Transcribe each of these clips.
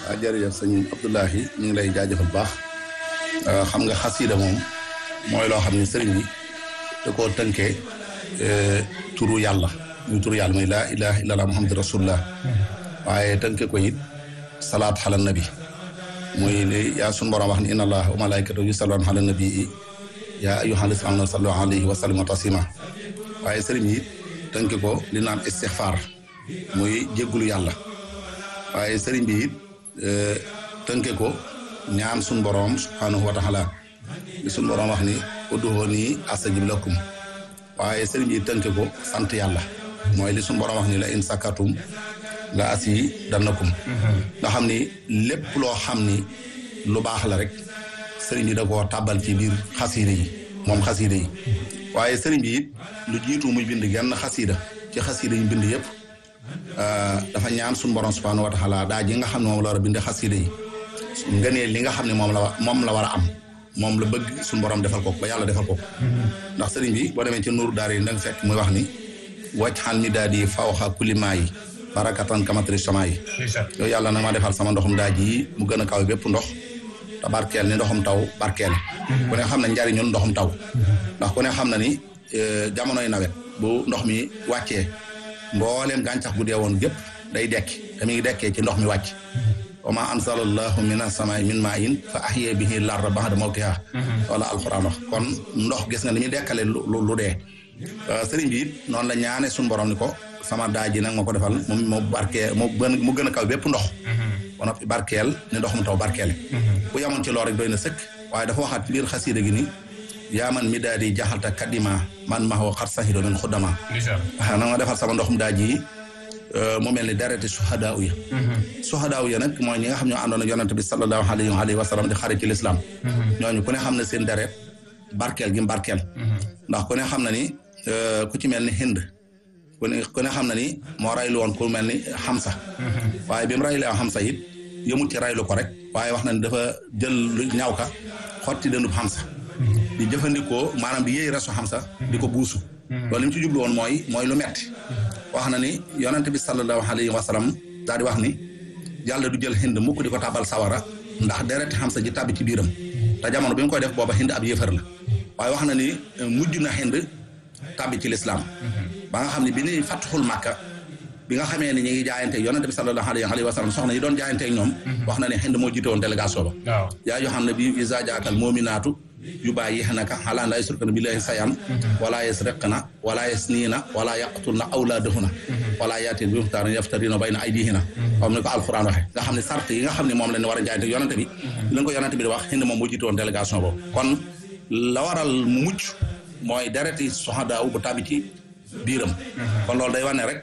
waaw jërëjëf sëñ Abdoulahi ñu ngi lay jaajëfal baax xam nga xasida moom mooy loo xam ne sëriñ bi da koo tënkee turu yàlla muy turu yàlla muy laa ilaha illallah muhammadu rasulullah waaye tënke ko it salaat xala nabi muy li yaa sunu borom wax ni inna allah wa malaikatahu yusalluna ala nabii yaa ayyuhal lazina amanu sallu alayhi wa sallimu taslima waaye sëriñ yi tënke ko li naan istixfaar muy jéggulu yàlla waaye sëriñ bi it tënke ko ñaan suñ boroom subhanahu wa taala li suñ boroom wax ni ud'uuni astajib lakum waaye sëriñ bi tënke ko sant yàlla mooy li suñ boroom wax ni la in sakatum la asi dannakum nga xam ni lépp loo xam ni lu baax la rek sëriñ bi da koo tàbbal ci biir xasiida yi moom xasiida yi waaye sëriñ bi it lu jiitu muy bind genn xasiida ci xasiida yi bind yëpp dafa ñaan suñu borom subhanahu wa taala daa ji nga xam ne moom la war a binde xasida yi ngëneel li nga xam ne moom la moom la war a am moom la bëgg suñu borom defal ko ba yàlla defal ko ndax sëriñ bi boo demee ci nuuru daar yi da nga fekk muy wax ni wàcc xal mi daal di fawxa kulima yi barakatan kamatri sama yi yow yàlla nag ma defal sama ndoxum daa ji mu gën a kaw bépp ndox te barkeel ni ndoxum taw barkeel ku ne xam na njariñul ndoxum taw ndax ku ne xam na ni jamonoy nawet bu ndox mi wàccee mbooleem gàncax gu dee woon gépp day dekki te mi ngi dekkee ci ndox mi wàcc wa ma ansalallahu mina samaa'i min maa'in fa ahya bihi larda ba'da mawtiha wala alquran wax kon ndox gis nga ni muy dekkale lu lu dee sëriñ bi it noonu la ñaane suñu borom ni ko sama daaj ji nag ma ko defal moom moo barkee moo gën mu gën a kaw bépp ndox ba noppi barkeel ni ndox mu taw barkeele bu yamoon ci loolu rek doy na sëkk waaye dafa waxaat ci biir xasiida gi ni yaa man mi daal di jaxalta kadima man ma xoo xar saxido min xuddama waaw na nga defal sama ndoxum daaj yi mu mel ni dereti suhadaaw ya suhadaaw ya nag mooy ñi nga xam ñoo àndoon ak yonante bi sallallahu alayhi wa sallam di xare ci lislaam ñooñu ku ne xam ne seen deret barkeel gi barkeel ndax ku ne xam na ni ku ci mel ni hind ku ne ku ne xam na ni moo raylu woon ku mel ni xamsa waaye bi mu raylu am xamsa it yëmut ci raylu ko rek waaye wax na ni dafa jël ñaaw ka xotti dëndub xamsa di jëfandikoo maanaam di yéey resu xamsa di ko buusu loolu li mu ci jublu woon mooy mooy lu metti wax na ni yonente bi sallallahu alayhi wa sallam daal di wax ni yàlla du jël hind mukk di ko tabal sawara ndax dereti xamsa ji tàbbi ci biiram te jamono bi mu koy def booba hind ab yéefar la waaye wax na ni mujj na hind tàbbi ci lislaam ba nga xam ne bi ni fatxul màkka bi nga xamee ni ñu ngi jaayante yonente bi sallallahu alayhi wa sallam soxna yi doon jaayante ak ñoom wax na ni hind moo jiite woon délégation ba yaa yoo xam ne bi isa jaakal moominaatu yu bàyyi naka xalaa laa yusrikna billahi sayan wala yasriqna wala yasniina wala yaqtulna awlaadahunna wala yaatin bi muxtaarin yaftarina bayna aydihina comme ni ko alquran waxe nga xam ne sart yi nga xam ne moom la ñu war a jaayante yonente bi li ko yonente bi di wax hind moom moo jiite woon délégation boobu kon la waral mu mucc mooy dereti soxadaaw bu tàbbi ci biiram kon loolu day wane rek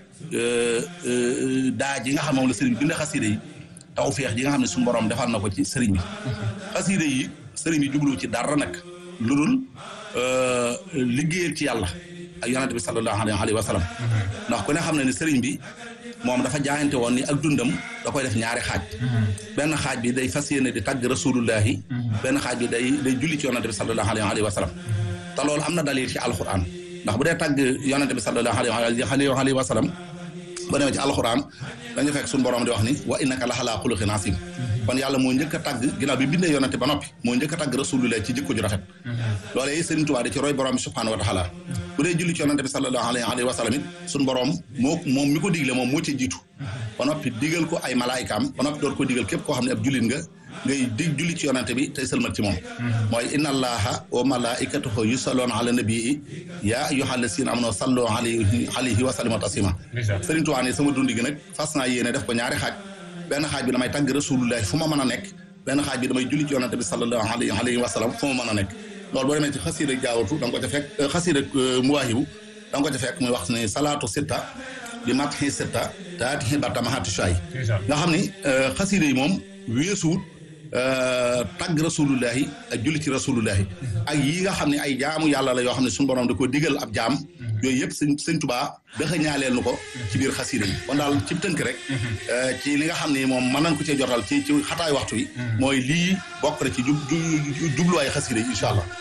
daa ji nga xam moom la sëriñ bi bind xasida yi taw feex ji nga xam ne suñu borom defal na ko ci sëriñ bi xasida yi sëriñ bi jublu ci dara nag lu dul liggéeyal ci yàlla ak yonente bi sallallahu alayhi wa sallam ndax ku ne xam ne ni sëriñ bi moom dafa jaayante woon ni ak dundam da koy def ñaari xaaj benn xaaj bi day fas yéene di tàgg rasulullahi benn xaaj bi day day julli ci yonente bi sallallahu alayhi wa sallam te loolu am na dalil ci alquran ndax bu dee tàgg yonente bi sallallahu alayhi wa sallam ba demee ci alquran dañu fekk suñu borom di wax ni wa innaka la xalaa xuluqin asim kon yàlla moo njëkk a tàgg ginnaaw bi bindee yonente ba noppi moo njëkk a tàgg rasulullah ci jikko ju rafet loolee yi Sëriñ Tuubaa di ci roy borom bi subhanahu wa taala bu dee julli ci yonente bi sallallahu alayhi wa sallam it suñu borom moo moom mi ko digle moom moo ci jiitu ba noppi digal ko ay malaayikaam ba noppi door ko digal képp koo xam ne ab jullit nga ngay dig julli ci yonante bi tey sëlmat ci moom mooy inna allaha wa malaikatahu yusalloona ala nabii yaa ayyuha allasina amanu sallu alayhi alayhi wa sallimu taslima Sëriñ Tuubaa ne sama dundi gi nag fas naa yéene def ko ñaari xaaj benn xaaj bi damay tàgg rasulullahi fu ma mën a nekk benn xaaj bi damay julli ci yonante bi sallallahu alayhi wa sallam fu ma mën a nekk loolu boo demee ci xasiida jaawatu da nga ko ca fekk xasiida muwaahibu da nga ko ca fekk muy wax ne salaatu sitta di matxi sitta taati barta mahati shay nga xam ni xasiida yi moom weesuut tagg rasulullahi ak julli ci rasulullahi ak yi nga xam ne ay jaamu yàlla la yoo xam ne suñu borom da ko digal ab jaam yooyu yëpp sëñ sëñ tubaa daxa ñaaleel nu ko ci biir xasiida yi kon daal ci tënk rek ci li nga xam ne moom mën nañ ko cee jotal ci ci xataay waxtu wi mooy lii bokk na ci jub jubluwaay xasiida yi incha allah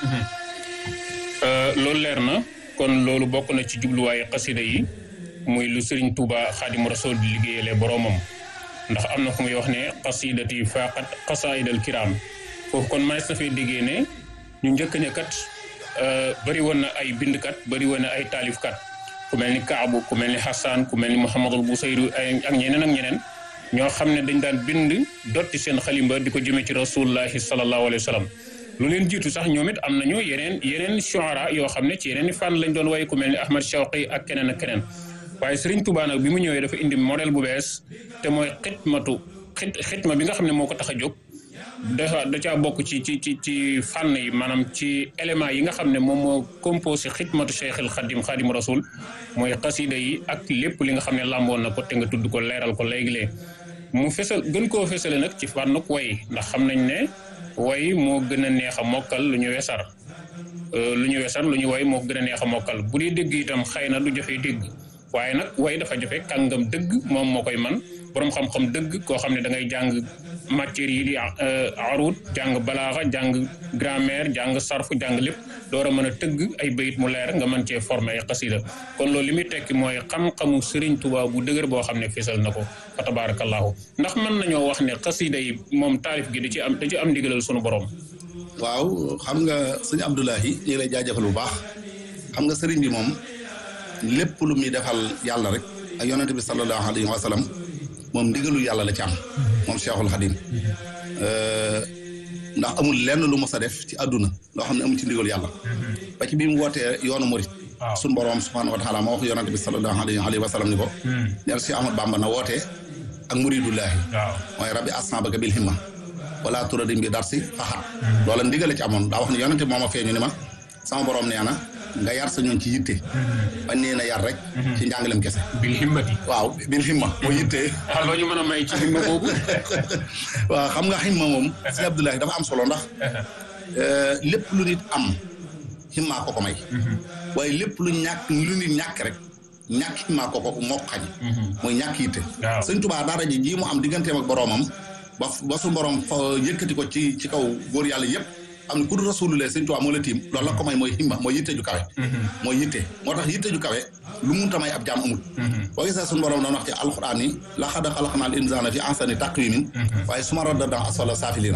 loolu leer na kon loolu bokk na ci jubluwaayu xasida yi muy lu Serigne Touba Xaadimu Rasuul di liggéeyalee boroomam ndax am na fu muy wax ne qasidati faqat qasaidal kiram foofu kon manes na fay déggee ne ñu njëkk ne kat bëri woon na ay bindkat bëri woon na ay taalifkat ku mel ni Kaabu ku mel ni Hassan ku mel ni Mouhamadul Busayru ak ñeneen ak ñeneen ñoo xam ne dañ daan bind dotti seen xalimba di ko jëmee ci rasulullahi sallallahu alayhi wa sallam lu leen jiitu sax ñoom it am nañu yeneen yeneen shuara yoo xam ne ci yeneen i fànn lañ doon way ku mel ni Ahmad Shawqi ak keneen ak keneen waaye Serigne Touba nag bi mu ñëwee dafa indi modèle bu bees te mooy xitmatu xit xitma bi nga xam ne moo ko tax a jóg dafa da caa bokk ci ci ci ci fànn yi maanaam ci éléments yi nga xam ne moom moo composé xidmatu cheikhil xadim xadim rasul mooy xasida yi ak lépp li nga xam ne làmboon na ko te nga tudd ko leeral ko léegi-léeg mu fesal gën koo fesale nag ci fànnuk way ndax xam nañ ne way moo gën a neex a mokkal lu ñu wesar lu ñu wesar lu ñu way moo gën a neex a mokkal bu dee dégg itam xëy na du jafee dégg waaye nag way dafa jafe kàngam dëgg moom moo koy man boroom xam-xam dëgg koo xam ne da ngay jàng matières yi di arut jàng balaaxa jàng grammaire jàng sarfu jàng lépp door a mën a tëgg ay bayit mu leer nga mën cee former ay xasida kon loolu li muy tekki mooy xam-xamu Serigne Touba bu dëgër boo xam ne fisal na ko fa tabarakallahu ndax mën nañoo wax ne xasida yi moom taalif gi da ci am da ci am ndigalal sunu borom. waaw xam nga sëñ Abdoulahi ñu ngi lay jaajëfal bu baax xam nga sëriñ bi moom lépp lu muy defal yàlla rek ak yonente bi sallallahu alayhi wa sallam moom ndigalu yàlla la ci am moom Cheikhul Khadim ndax amul lenn lu mos a def ci àdduna loo xam ne amul ci ndigalu yàlla ba ci bi mu wootee yoonu murit suñ boroom subhanahu wa taala moo wax yonente bi sallallahu alayhi wa sallam ni ko neel si Ahmad Bamba na wootee ak muridullahi mooy rabbi asnabaka bil himma wala turadim bi dar si faxat loola ndigale ci amoon daa wax ne yonente mooma feeñu ni ma sama boroom nee na nga yar sa ñoon ci yitte bañ nee na yar rek ci njàngalem kese bil himmati waaw bil himma moo yitte waaw loo ñu mën a may ci himma boobu waaw xam nga himma moom si Abdoulahi dafa am solo ndax lépp lu nit am himmaa ko ko may waaye lépp lu ñàkk lu nit ñàkk rek ñàkk himmaa ko ko moo ko xañ mooy ñàkk yitte sëñ Tuubaa daara ji ji mu am digganteem ak boroomam ba ba su borom fa yëkkati ko ci ci kaw góor yàlla yëpp am ne ku dul rasulullah sëñ Tuubaa moo la tiim loolu la ko may mooy himma mooy yitte ju kawe mooy yitte moo tax yitte ju kawe lu munta may ab jaam amul boo gisee suñu borom doon wax ci alxuraan ni laqad xalaqnal insaana fi ahsani taqwiimin waaye suma radadnaa asfala saafiliina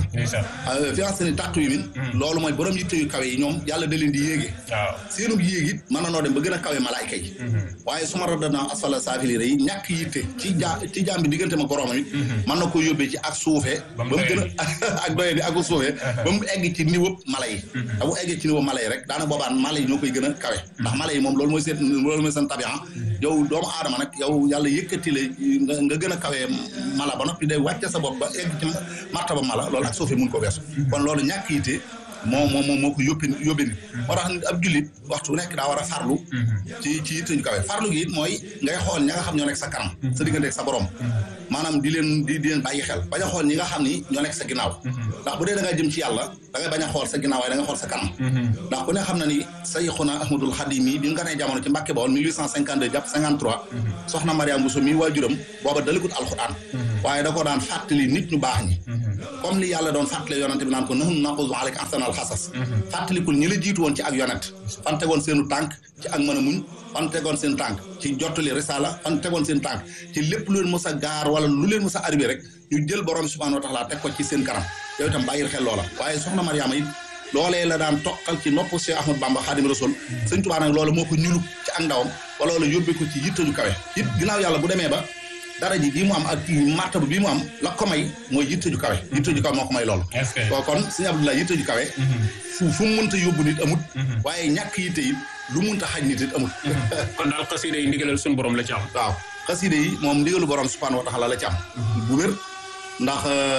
fi ahsani taqwiimin loolu mooy borom yitte yu kawe yi ñoom yàlla da leen di yéege seenub yéeg it mën na noo dem ba gën a kawe malaayka yi waaye suma radadnaa asfala saafiliina yi ñàkk yitte ci ja ci jaam bi diggante ma boromam it mën na ko yóbbee ci ak suufee ba mu gën a ak doye di ak suufee ba mu egg ci niveau mala yi da bu eggee ci niveau mala yi rek daana boobaan mala yi ñoo koy gën a kawe ndax mala yi moom loolu mooy seen loolu mooy seen tabian yow doomu aadama nag yow yàlla yëkkati la nga gën a kawee mala ba noppi day wàcce sa bopp ba egg ci martaba mala loolu ak suufee mun ko weesu kon loolu ñàkk yitte moo moo moo moo ko yóbbi yóbbi nit moo tax ab jullit waxtu bu nekk daa war a farlu ci ci yitte ñu kawe farlu gi it mooy ngay xool ña nga xam ñoo nekk sa kanam sa diggante ak sa borom maanaam di leen di di leen bàyyi xel bañ a xool ñi nga xam ni ñoo nekk sa ginnaaw ndax bu dee da ngaa jëm ci yàlla da ngay bañ a xool sa ginnaaw waaye da nga xool sa kanam ndax ku ne xam na ni Sayxuna Ahmadul Xadim yi bi nga nee jamono ci Mbàkke Bawol 1852 jàpp 53 soxna Mariam Bousso mi waajuram booba dalikut alxuraan waaye da ko daan fàttali nit ñu baax ñi comme li yàlla doon fàttali yonente bi naan ko nahnu naqusu alayka ahsanal xasas fàttalikul ñi la jiitu woon ci ak yonent fan tegoon seenu tànk ci ak mën a muñ fan tegoon seen tànk ci jottali risala fan tegoon seen tànk ci lépp lu leen mës a gaar wala lu leen mës a arrivé rek ñu jël borom subhanahu wa taala teg ko ci seen kanam yow itam bàyyil xel loola waaye soxna Mariama it loolee la daan toqal ci nopp Cheikh Ahmad Bamba Xaadim Rasul sëñ Tuubaa nag loola moo ko ñulub ci ak ndawam wala loola yóbbee ko ci yittaju kawe it ginnaaw yàlla bu demee ba dara ji bii mu am ak martaba bii mu am la ko may mooy yitte ju kawe yitte ju kawe moo ko may loolu ko kon sëñ Abdoulaye yitte ju kawe fu fu mu mënta yóbbu nit amut waaye ñàkk yitte it lu mënta xaj nit it amut kon daal xasida yi ndigalal suñu borom la ci am waaw xasida yi moom ndigalu borom subhanahu wa taala la ci am bu wér ndax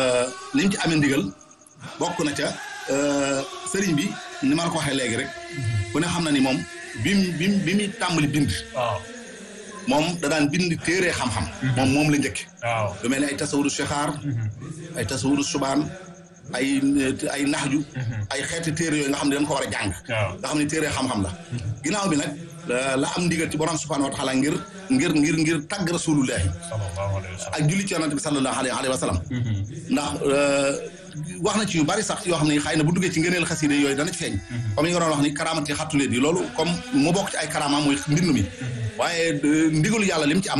ni mu ci amee ndigal bokk na ca sëriñ bi ni ma la ko waxee léegi rek ku ne xam na ni moom bi mu bi mu bi muy tàmbali bind waaw moom da daan bind téere xam-xam moom moom la njëkk waaw lu mel ne ay tasawuru shexaar ay tasawuru subaan ay ay naxju ay xeeti téere yooyu nga xam ne dañ ko war a jàng nga xam ne téere xam-xam la ginnaaw bi nag la am ndigal ci borom subhanahu wa taala ngir ngir ngir ngir tàgg rasulullahi ak julli ci yonante bi sallallahu alayhi wa sallam ndax wax na ci yu bari sax yoo xam ne xëy na bu duggee ci ngëneel xaside yooyu dana ci feeñ comme yi nga doon wax ni karaamati xattuleet yi loolu comme mu bokk ci ay karaama mooy mbind mi waaye ndigalu yàlla lim ci am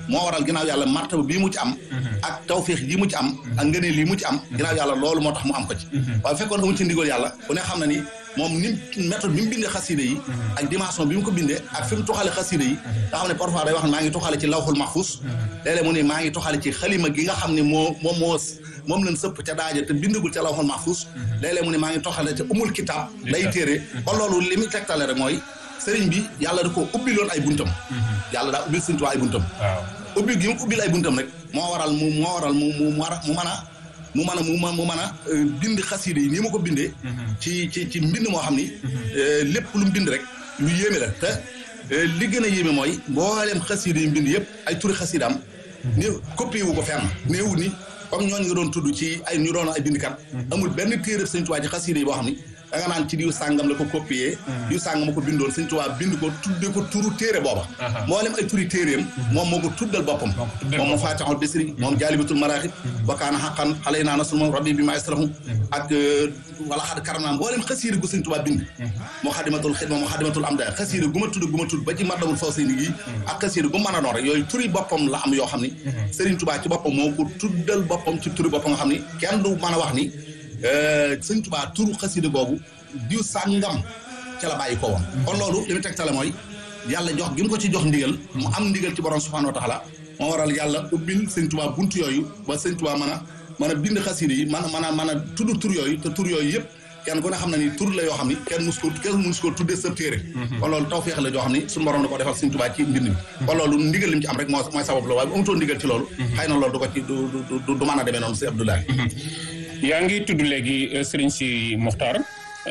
moo waral ginnaaw yàlla martaba bii mu ci am ak tawféex yi mu ci am ak ngëneel lii mu ci am ginnaaw yàlla loolu moo tax mu am ko ci waaye fekkoon amu ci ndigal yàlla ku ne xam na ni moom ni méthode bi mu bindee xasida yi ak dimension bi mu ko bindee ak fi mu tuxale xasida yi nga xam ne parfois day wax ne maa ngi tuxale ci lawxul mahfus léeg-léeg mu ne maa ngi tuxale ci xalima gi nga xam ne moo moom moo moom lañ sëpp ca daaja te bindagul ca lawxul mahfus léeg-léeg mu ne maa ngi tuxale ca umul kitab day téere kon loolu li muy tegtale rek mooy sëriñ bi yàlla da ko ubbiloon ay buntam yàlla daa ubbil sëriñ Tuubaa ay buntam ubbil gi mu ubbil ay buntam rek moo waral mu moo waral mu mu mu mën a mu mën a mu mu mën a bind xasida yi nii ma ko bindee ci ci ci mbind moo xam ni lépp lu mu bind rek lu yéeme la te li gën a yéeme mooy mboolem xasida yi mbind yëpp ay turi xasidaam ni copié wu ko fenn néewu ni comme ñooñu nga doon tudd ci ay ñu doon ay bindkat amul benn téere Sëñ Tuubaa ci xasida yi boo xam ni da nga naan ci diw sàngam la ko copié diw sàngam ma ko bindoon Sëñ Tuubaa bind ko tudde ko turu téere booba mboolem ay turi téeréem moom moo ko tuddal boppam moom moo faatixul bisri moom jaalibatul maraaxib wa kaana xaqan xale naa nasul moom rabbi bi ma asrahu ak wala xad karam naa mboolem xasiida gu Sëñ Tuubaa bind moo xadimatul xidma moo xadimatul am da xasiida gu ma tudd gu ma tudd ba ci mardawul faw sey ni gi ak xasiida gu mën a doon rek yooyu turi boppam la am yoo xam ni Sëriñ Tuubaa ci boppam moo ko tuddal boppam ci turi boppam nga xam ni kenn du mën a wax ni sëñ Tuubaa turu xasida googu diw sàngam ca la bàyyi ko woon kon loolu li mu tegtale mooy yàlla jox gi mu ko ci jox ndigal mu am ndigal ci borom subhaanahu wa taala moo waral yàlla ubbil sëñ Tuubaa buntu yooyu ba sëñ Tuubaa mën a mën a bind xasida yi mën a mën a mën a tudd tur yooyu te tur yooyu yëpp kenn ku ne xam na ni tur la yoo xam ni kenn mus ko kenn mus ko tuddee sa téere kon loolu tawfeex la joo xam ni suñu borom da ko defal sëñ Tuubaa ci mbind mi kon loolu ndigal li mu ci am rek moo mooy sabab la waaye bu amutoon ndigal ci loolu xëy na loolu du ko ci du du mën a demee noonu si Abdoulaye yaa ngi tudd léegi Serigne si Mokhtar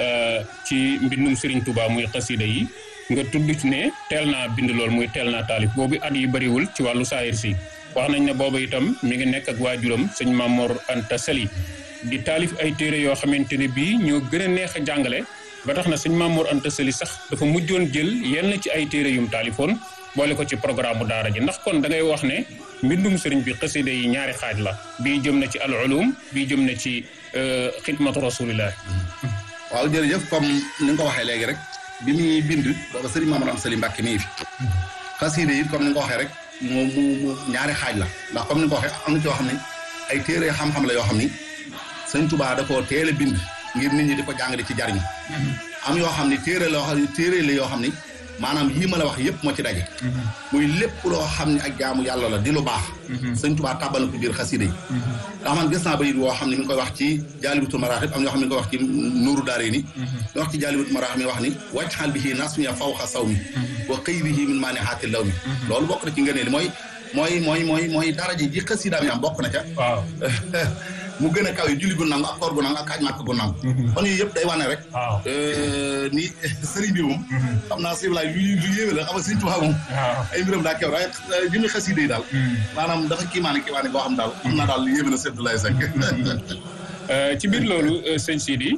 ci mbindum Serigne Touba muy xasida yi nga tudd ci ne teel naa bind lool muy teel naa taalif boobu at yi bëriwul ci wàllu saayir si wax nañ ne boobu itam mi ngi nekk ak waajuram sëñ Mamor Anta Sali di taalif ay téere yoo xamante ne bii ñoo gën a neex a jàngale ba tax na sëñ Mamor Anta Sali sax dafa mujjoon jël yenn ci ay téere yum taalifoon boole ko ci programme bu daara ji ndax kon da ngay wax ne mbindum sëriñ bi xasida yi ñaari xaaj la bii jëm na ci al ulum bii jëm na ci xidmatu rasulillah waaw jërëjëf comme ni nga ko waxee léegi rek bi muy bind booba sëriñ Mamadou Am Sali Mbàkke mi ngi fi xasida yi comme ni nga ko waxee rek mu mu mu ñaari xaaj la ndax comme ni nga ko waxee am na ci yoo xam ne ay téere xam-xam la yoo xam ni sëñ Tuubaa da koo teel a bind ngir nit ñi di ko jàng di ci jariñu am yoo xam ni téere la yoo téere la yoo xam ni maanaam yii ma la wax yëpp moo ci daje muy lépp loo xam ne ak jaamu yàlla la di lu baax sëñ Tuubaa tàbbal na ko biir xasida yi ndax man gis naa bayit woo xam ne mi ngi koy wax ci jaalibatul maraaxib am ñoo xam ne mi ngi koy wax ci nuuru daare ni mi wax ci jaalibatul maraaxib mi wax ni wàcc xaal bi xii nasmiya fawxa saw mi wa xëyrihi min maani xaati law mi loolu bokk na ci ngëneel mooy mooy mooy mooy mooy daraja ji xasida mi am bokk na ca waaw mu gën a kaw yi julli gu nangu ak koor gu nangu ak aj màkk gu nangu kon yooyu yëpp day wane rek ni sëriñ bi moom xam naa sëriñ laay lu lu yéeme la xam nga sëriñ Tuubaa moom ay mbiram daa kew waaye jëmi xasida yi daal maanaam dafa kiimaane kiimaane boo xam daal xam naa daal yéeme na sëriñ Laay Sekk ci biir loolu sëñ Sidi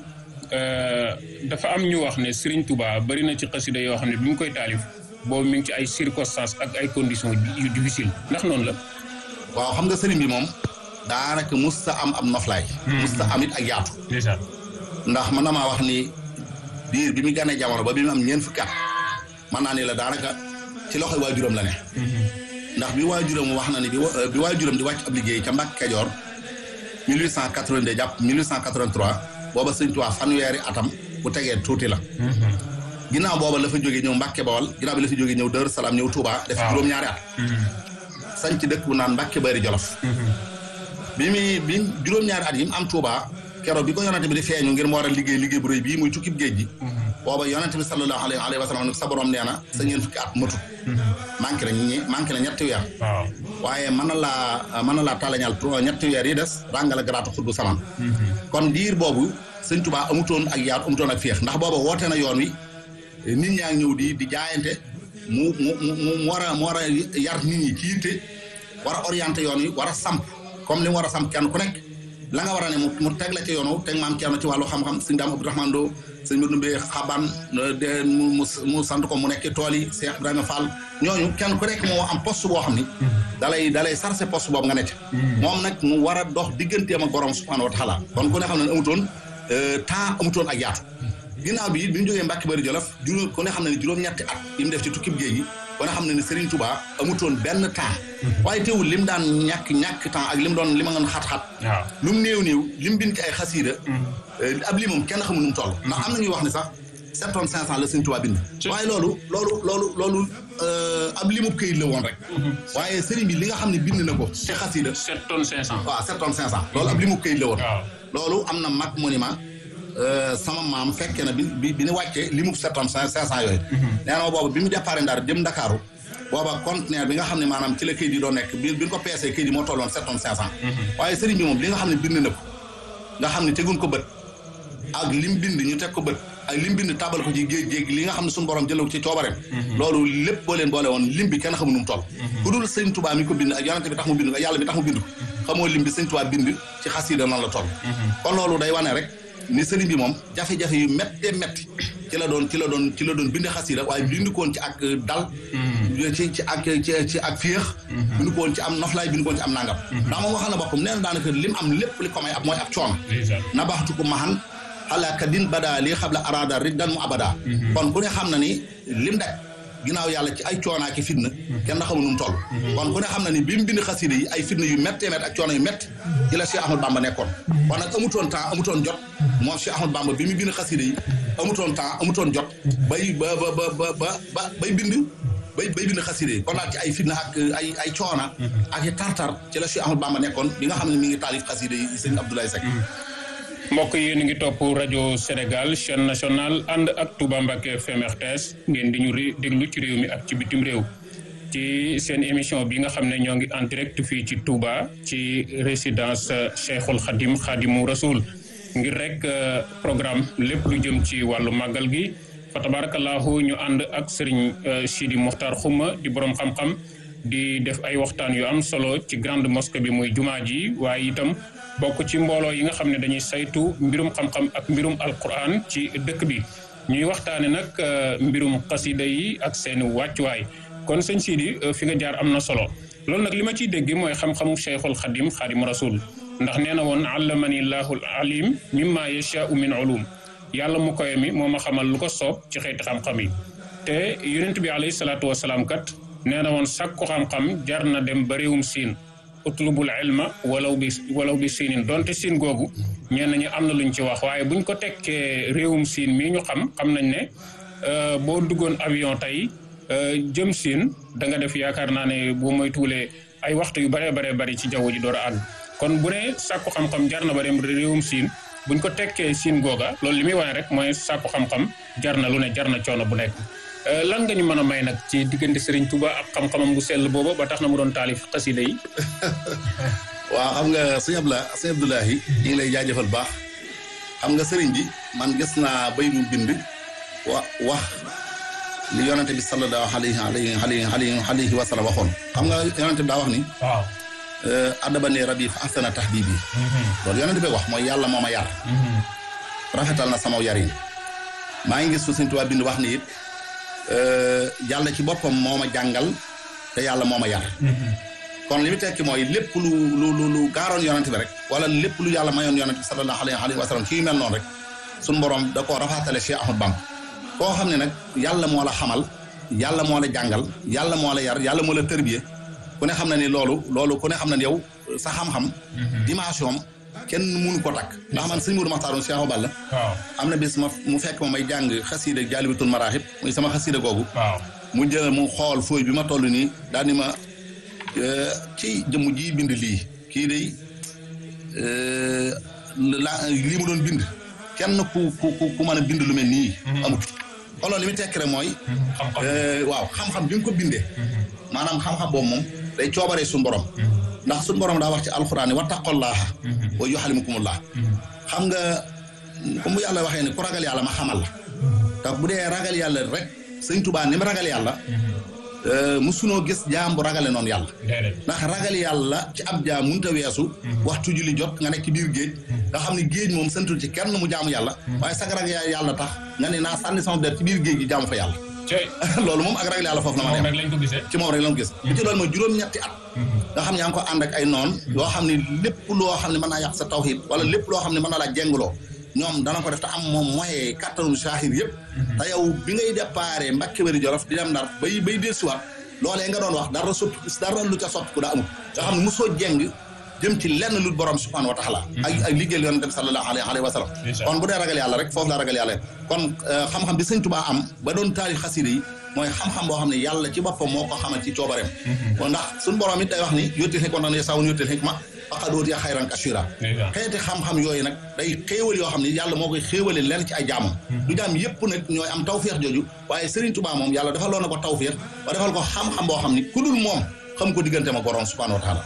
dafa am ñu wax ne sëriñ Tuubaa bari na ci xasida yoo xam ne bi mu koy taalif boobu mi ngi ci ay circonstances ak ay conditions yu difficile ndax noonu la waaw xam nga sëriñ bi moom daanaka musta am am noflaay musta am it ak yaatu ndax mën na maa wax ni biir bi mu gànnee jamono ba bi mu am ñeent fukki at mën naa ni la daanaka ci loxoy waajuram la ne ndax bi waajuram wax na ni bi waajuram di wàcc ab liggéey ca Mbàkke Kajoor 1882 jàpp 1883 booba sëñ Tuubaa fanweeri atam bu tegee tuuti la ginnaaw booba la fa jógee ñëw Mbàkke Bawol ginnaaw bi la fa jógee ñëw Daaru Salaam ñëw Touba def juróom-ñaari at sañ ci dëkk bu naan Mbàkke Bari Jolof bi muy bi juróom-ñaari at yi mu am Touba keroog bi ko yonante bi di feeñu ngir mu war a liggéey liggéey bu rëy bii muy tukkib géej gi booba yonante bi sallallahu alayhi wa sallam sa borom nee na sa ñeen fukki at matut manqué na ñi manqué na ñetti weer waaye mën na laa mën na laa talañal ñetti weer yi des ràngala garaatu xuddu saman kon diir boobu sëñ Touba amutoon ak yaatu amutoon ak féex ndax booba woote na yoon wi nit ñaa ngi ñëw di di jaayante mu mu mu mu war a mu war a yar nit ñi ci yitte war a orienté yoon wi war a samp comme li mu war a samp kenn ku nekk la nga war a ne mu teg la ci yoonu teg maam kenn ci wàllu xam-xam sëñ daam Abdourahmane Lo sëñ Modou Mbé xaban de mu mu sant ko mu nekk tool yi Cheikh Ibrahima Fall ñooñu kenn ku nekk moo am poste boo xam ni dalay dalay sarse poste boobu nga nekk moom nag mu war a dox digganteem ak borom subhanahu wa taala kon ku ne xam ne amutoon temps amutoon ak yaatu ginnaaw bi it bi ñu jógee Mbàkke Bari Jolof juróom ku ne xam ne ni juróom-ñetti at yi mu def ci tukkib géej gi kon xam ne ne Serigne Touba amutoon benn temps waaye teewul lim daan ñàkk ñàkk temps ak lim doon li ma ngeen xat-xat waaw lu mu néew néew lim bind ci ay xasiida ab limam kenn xamul nu mu toll ndax am na ñuy wax ne sax sept tonnes cinq cent la Serigne Touba bind waaye loolu loolu loolu loolu ab limub këyit la woon rek waaye Serigne bi li nga xam ne bind na ko ci xasiida sept tonnes cinq cent waaw sept tonnes cinq cent loolu ab limub këyit la woon waaw loolu am na mag monument sama maam fekkee na bi bi bi ñu wàccee li mu sept tonnes cinq cent yooyu nee na boobu bi mu départ Ndar jëm Ndakaaru booba conteneur bi nga xam ne maanaam ci la këyit yi doon nekk bi bi ñu ko peesee këyit yi moo tolloon sept tonnes cinq cent waaye sëriñ bi moom li nga xam ne bind na ko nga xam ne teguñ ko bët ak lim bind ñu teg ko bët ak lim bind tabal ko ci géej géej li nga xam ne suñu borom jëlee ko ci coobareem loolu lépp boo leen boole woon lim bi kenn xamul nu mu toll ku dul sëñ Tuubaa mi ko bind ak yonente bi tax mu bind ko ak yàlla bi tax mu bind ko xamoo lim bi sëñ Tuubaa bind ci xasiida nan la toll kon loolu day wane rek ni sëriñ bi moom jafe-jafe yu méttee métti ci la doon ci la doon ci la doon bind xasiida waaye bind koon ci ak dal ci ci ak ci ci ak féex bind koon ci am noflaay bind koon ci am nangam ndax moom waxal na boppam nee na daanaka lim am lépp li ko may ab mooy ab coono nabaxtu ko maxan xalaaka din badaa lii xam la araada riddan mu abada kon ku ne xam na ni lim daj ginnaaw yàlla ci ay coonaa ki fitna kenn xamul nu mu toll kon ku ne xam na ni bi mu bind xasida yi ay fitna yu méttee métt ak coono yu métt ci la Cheikh Ahmad Bamba nekkoon kon nag amutoon temps amutoon jot moom Cheikh Ahmad Bamba bi mu bind xasida yi amutoon temps amutoon jot bay ba ba ba ba ba bay bind bay bay bind xasida yi kon nag ci ay fitna ak ay ay coona ak i tartar ci la Cheikh Ahmad Bamba nekkoon bi nga xam ne mi ngi taalif xasida yi sëñ Abdoulaye Seck mbokk yi yéen ngi topp rajo Sénégal chaîne nationale ànd ak Touba Mbacké FM RTS ngeen di ñu déglu ci réew mi ak ci bitim réew ci seen émission bi nga xam ne ñoo ngi en direct fii ci Touba ci résidence Cheikhul Khadim Khadimu Rasoul ngir rek programme lépp lu jëm ci wàllu màggal gi fa tabarakallahu ñu ànd ak Serigne Sidi Mokhtar Xuma di borom xam-xam di def ay waxtaan yu am solo ci grande mosquée bi muy jumaa ji waaye itam bokk ci mbooloo yi nga xam ne dañuy saytu mbirum xam-xam ak mbirum alquran ci dëkk bi ñuy waxtaane nag mbirum xasida yi ak seen wàccuwaay kon sëñ Sidi fi nga jaar am na solo loolu nag li ma ciy dégg mooy xam-xamu cheikhul xadim xadim rasul ndax nee na woon allamani llahul alim mimma yashaau min ulum yàlla mu koy mi moo ma xamal lu ko soob ci xeeti xam-xam yi te yonent bi alayhi salaatu wasalaam kat nee na woon sàkku xam-xam jar na dem ba réewum siin utlubul ilma walaw bi walaw bi siinin donte siin googu ñenn ñi am na luñ ci wax waaye buñ ko tekkee réewum siin mii ñu xam xam nañ ne boo duggoon avion tey jëm siin da nga def yaakaar naa ne boo mooy tuulee ay waxtu yu baree baree bari ci jaww ji door a àgg kon bu ne sàkku xam-xam jar na ba dem réewum siin buñ ko tekkee siin googa loolu li muy wane rek mooy sàkku xam-xam jar na lu ne jar na coono bu nekk lan nga ñu mën a may nag ci diggante Serigne Touba ak xam-xamam bu sell booba ba tax na mu doon taalif xasida yi waaw xam nga sëñ Abdoulaye sëñ Abdoulahi ñu ngi lay jaajëfal baax xam nga sëriñ bi man gis naa bay mu bind wa wax li yonente bi sallallahu alayhi alayhi alayhi alayhi wa sallam waxoon xam nga yonente bi daa wax ni waaw adabani rabbi fa ahsana tahdibi loolu yonente bi wax mooy yàlla moo ma yar rafetal na sama yarin maa ngi gis fu sëñ Tuubaa bind wax ni it yàlla ci boppam moo ma jàngal te yàlla moo ma yar kon li mu tekki mooy lépp lu lu lu lu gaaroon yonent bi rek wala lépp lu yàlla mayoon yonent bi sallallahu alayhi wa sallam ci yu mel noonu rek suñu borom da koo rafaatale Cheikh Ahmad Bamba koo xam ne nag yàlla moo la xamal yàlla moo la jàngal yàlla moo la yar yàlla moo la tërbiye ku ne xam na ni loolu loolu ku ne xam na ni yow sa xam-xam dimension kenn mënu ko takk ndax man sëñ Mourou Maxtaar Cheikh Balla waaw am na bis ma mu fekk ma may jàng xasiida jaalibatul maraaxib muy sama xasiida googu waaw mu jël mu xool fooy bi ma toll nii daal ni ma ci jëmm ji bind lii kii day la lii mu doon bind kenn ku ku ku mën a bind lu mel nii amut kon loolu li muy tekk rek mooy waaw xam-xam bi nga ko bindee maanaam xam-xam boobu moom day coobaree suñu borom ndax suñu borom daa wax ci alxuraan ni wattaqullaaha wa yuallimukumullaah xam nga comme bu yàlla waxee ne ku ragal yàlla ma xamal la tax bu dee ragal yàlla rek sëñ Tuubaa ni ma ragal yàlla musunoo gis jaam bu ragale noonu yàlla ndax ragal yàlla ci ab jaam mënut a weesu waxtu julli jot nga nekk ci biir géej nga xam ne géej moom santul ci kenn mu jaamu yàlla waaye sag ragal yàlla tax nga ne naa sànni sama der ci biir géej gi jaamu fa yàlla loolu moom ak ragal yàlla foofu la ma dem ci moom rek lañ ko gis bi ci loolu mooy juróom-ñetti at nga xam ne yaa ngi ko ànd ak ay noon yoo xam ne lépp loo xam ne mën naa yàq sa tawhid wala lépp loo xam ne mën na laa jengloo ñoom dana ko def te am moom moyen kattanu saahir yëpp te yow bi ngay déparé Mbàkke Bari Jolof di dem Ndar bay bay dellusiwaat loolee nga doon wax dara soppi dara lu ca soppi ku daa amul nga xam ne mosoo jeng jëm ci lenn lu borom subhanahu wa taala ak ak liggéeyal yonent bi sallallahu alayhi wa sallam kon bu dee ragal yàlla rek foofu la ragal yàlla kon xam-xam bi sëñ Tuubaa am ba doon taalif xasida yi mooy xam-xam boo xam ne yàlla ci boppam moo ko xamal ci coobareem ndax suñu borom it day wax ni yóttil xikma nan sawun yóttil xikma faqad utiya xayran kasiira xeeti xam-xam yooyu nag day xéewal yoo xam ne yàlla moo koy xéewale leen ci ay jaamam du jaam yëpp nag ñooy am tawféex jooju waaye Serigne Touba moom yàlla dafa loo na ko tawféex ba defal ko xam-xam boo xam ni ku dul moom xam ko diggante ma borom subhanahu wa taala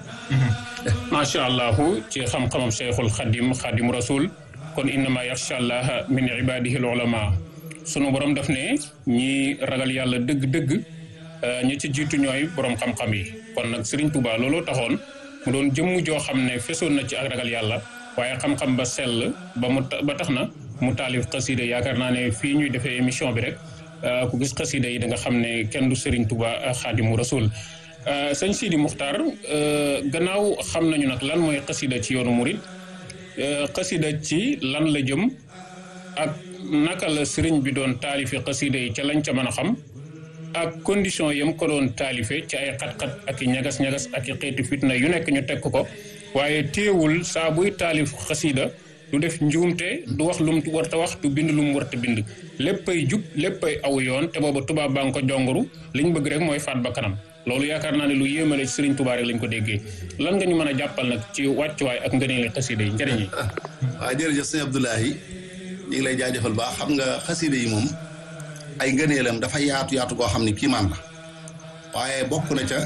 macha allah ci xam-xamam cheikhul xadim xadim rasul kon innama yaxsha allah min ibadihi al ulama sunu borom daf ne ñi ragal yàlla dëgg-dëgg ñi ci jiitu ñooy borom xam-xam yi kon nag Serigne Touba looloo taxoon mu doon jëmm joo xam ne fesoon na ci ak ragal yàlla waaye xam-xam ba sell ba mu ba tax na mu taalif xasida yaakaar naa ne fii ñuy defee émission bi rek ku gis xasida yi da nga xam ne kenn du Serigne Touba xaadimu rasul sëñ Sidi Muxtaar gannaaw xam nañu nag lan mooy xasida ci yoonu murit xasida ci lan la jëm ak naka la sëriñ bi doon taalife xasida yi ca lañ ca mën a xam ak condition yam ko doon taalife ci ay xat-xat ak i ñagas-ñagas ak i xeeti fitna yu nekk ñu teg ko waaye téewul saa buy taalif xasida du def njuumte du wax lum warta wax du bind lum warta bind léppay jub léppay aw yoon te booba tubaab baa nga ko jongoru liñ bëgg rek mooy faat ba kanam loolu yaakaar naa ne lu yéemale ci Serigne Touba rek lañ ko déggee lan nga ñu mën a jàppal nag ci wàccuwaay ak ngëneeli xasida yi njëriñ yi. waaw jërëjëf sëñ Abdoulahi ñu ngi lay jaajëfal baax xam nga xasida yi moom ay ngëneelam dafa yaatu yaatu koo xam ne kiimaan la waaye bokk na ca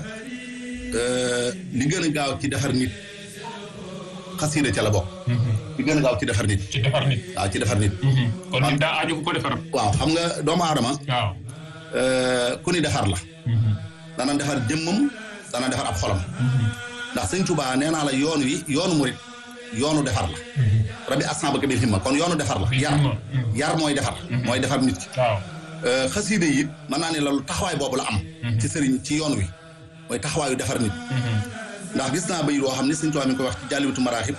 li gën a gaaw ci defar nit xasida ca la bokk. li gën a gaaw ci defar nit. ci defar nit. waaw ci defar nit. kon nit daa aju ko defar. waaw xam nga doomu aadama. waaw. ku ni defar la. dana defar jëmmam dana defar ab xolam ndax sëñ Tuubaa nee naa la yoon wi yoonu murit yoonu defar la rabbi asna ba bil himma kon yoonu defar la yar yar mooy defar mooy defar nit ki waaw xasiide yi mën naa ne loolu taxawaay boobu la am ci sëriñ ci yoon wi mooy taxawaayu defar nit ndax gis naa bay loo xam ne sëñ Tuubaa mi ngi koy wax ci jàlliwatu maraaxib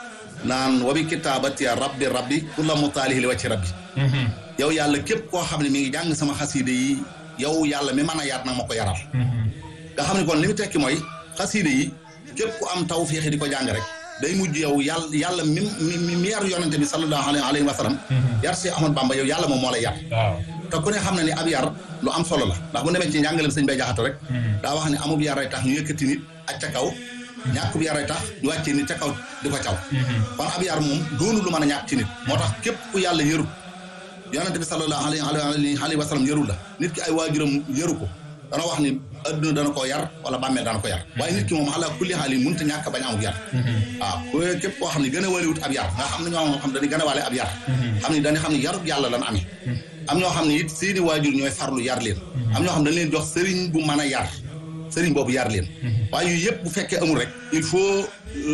naan wa bi kitaabati rabbi rabbi kulla mutaalihi li wàcci rabbi yow yàlla képp koo xam ne mi ngi jàng sama xasiide yi yow yàlla mi mën a yaat nag ma ko yaral nga xam ne kon li mu tekki mooy xasiide yi képp ku am taw féexi di ko jàng rek day mujj yow yàlla yàlla mi mi mi yar yonente bi sallallahu alayhi wa sallam yar si Ahmad Bamba yow yàlla moom moo lay yar te ku ne xam na ni ab yar lu am solo la ndax bu demee ci njàngaleem sëñ bay jaxate rek daa wax ne amub yaray tax ñu yëkkati nit ak ca kaw ñàkkub yaray tax ñu wàccee nit ca kaw di ko caw kon ab yar moom doonu lu mën a ñàkk ci nit moo tax képp ku yàlla yërut yonente bi sallallahu alayhi wa sallam yërul la nit ki ay waajuram yëru ko dana wax ni adduna dana ko yar wala bàmmeel dana ko yar waaye nit ki moom ala kulli xaal yi mënut a ñàkk bañ amub yar waaw ku képp koo xam ne gën a waliwut ab yar nga xam ne ñoo xam dañuy gën a wale ab yar xam ne dañuy xam ne yarub yàlla lan amee am ñoo xam ne it seeni waajur ñooy farlu yar leen am ñoo xam ne dañ leen jox sëriñ bu mën a yar sëriñ boobu yar leen waaye yu yëpp bu fekkee amul rek il faut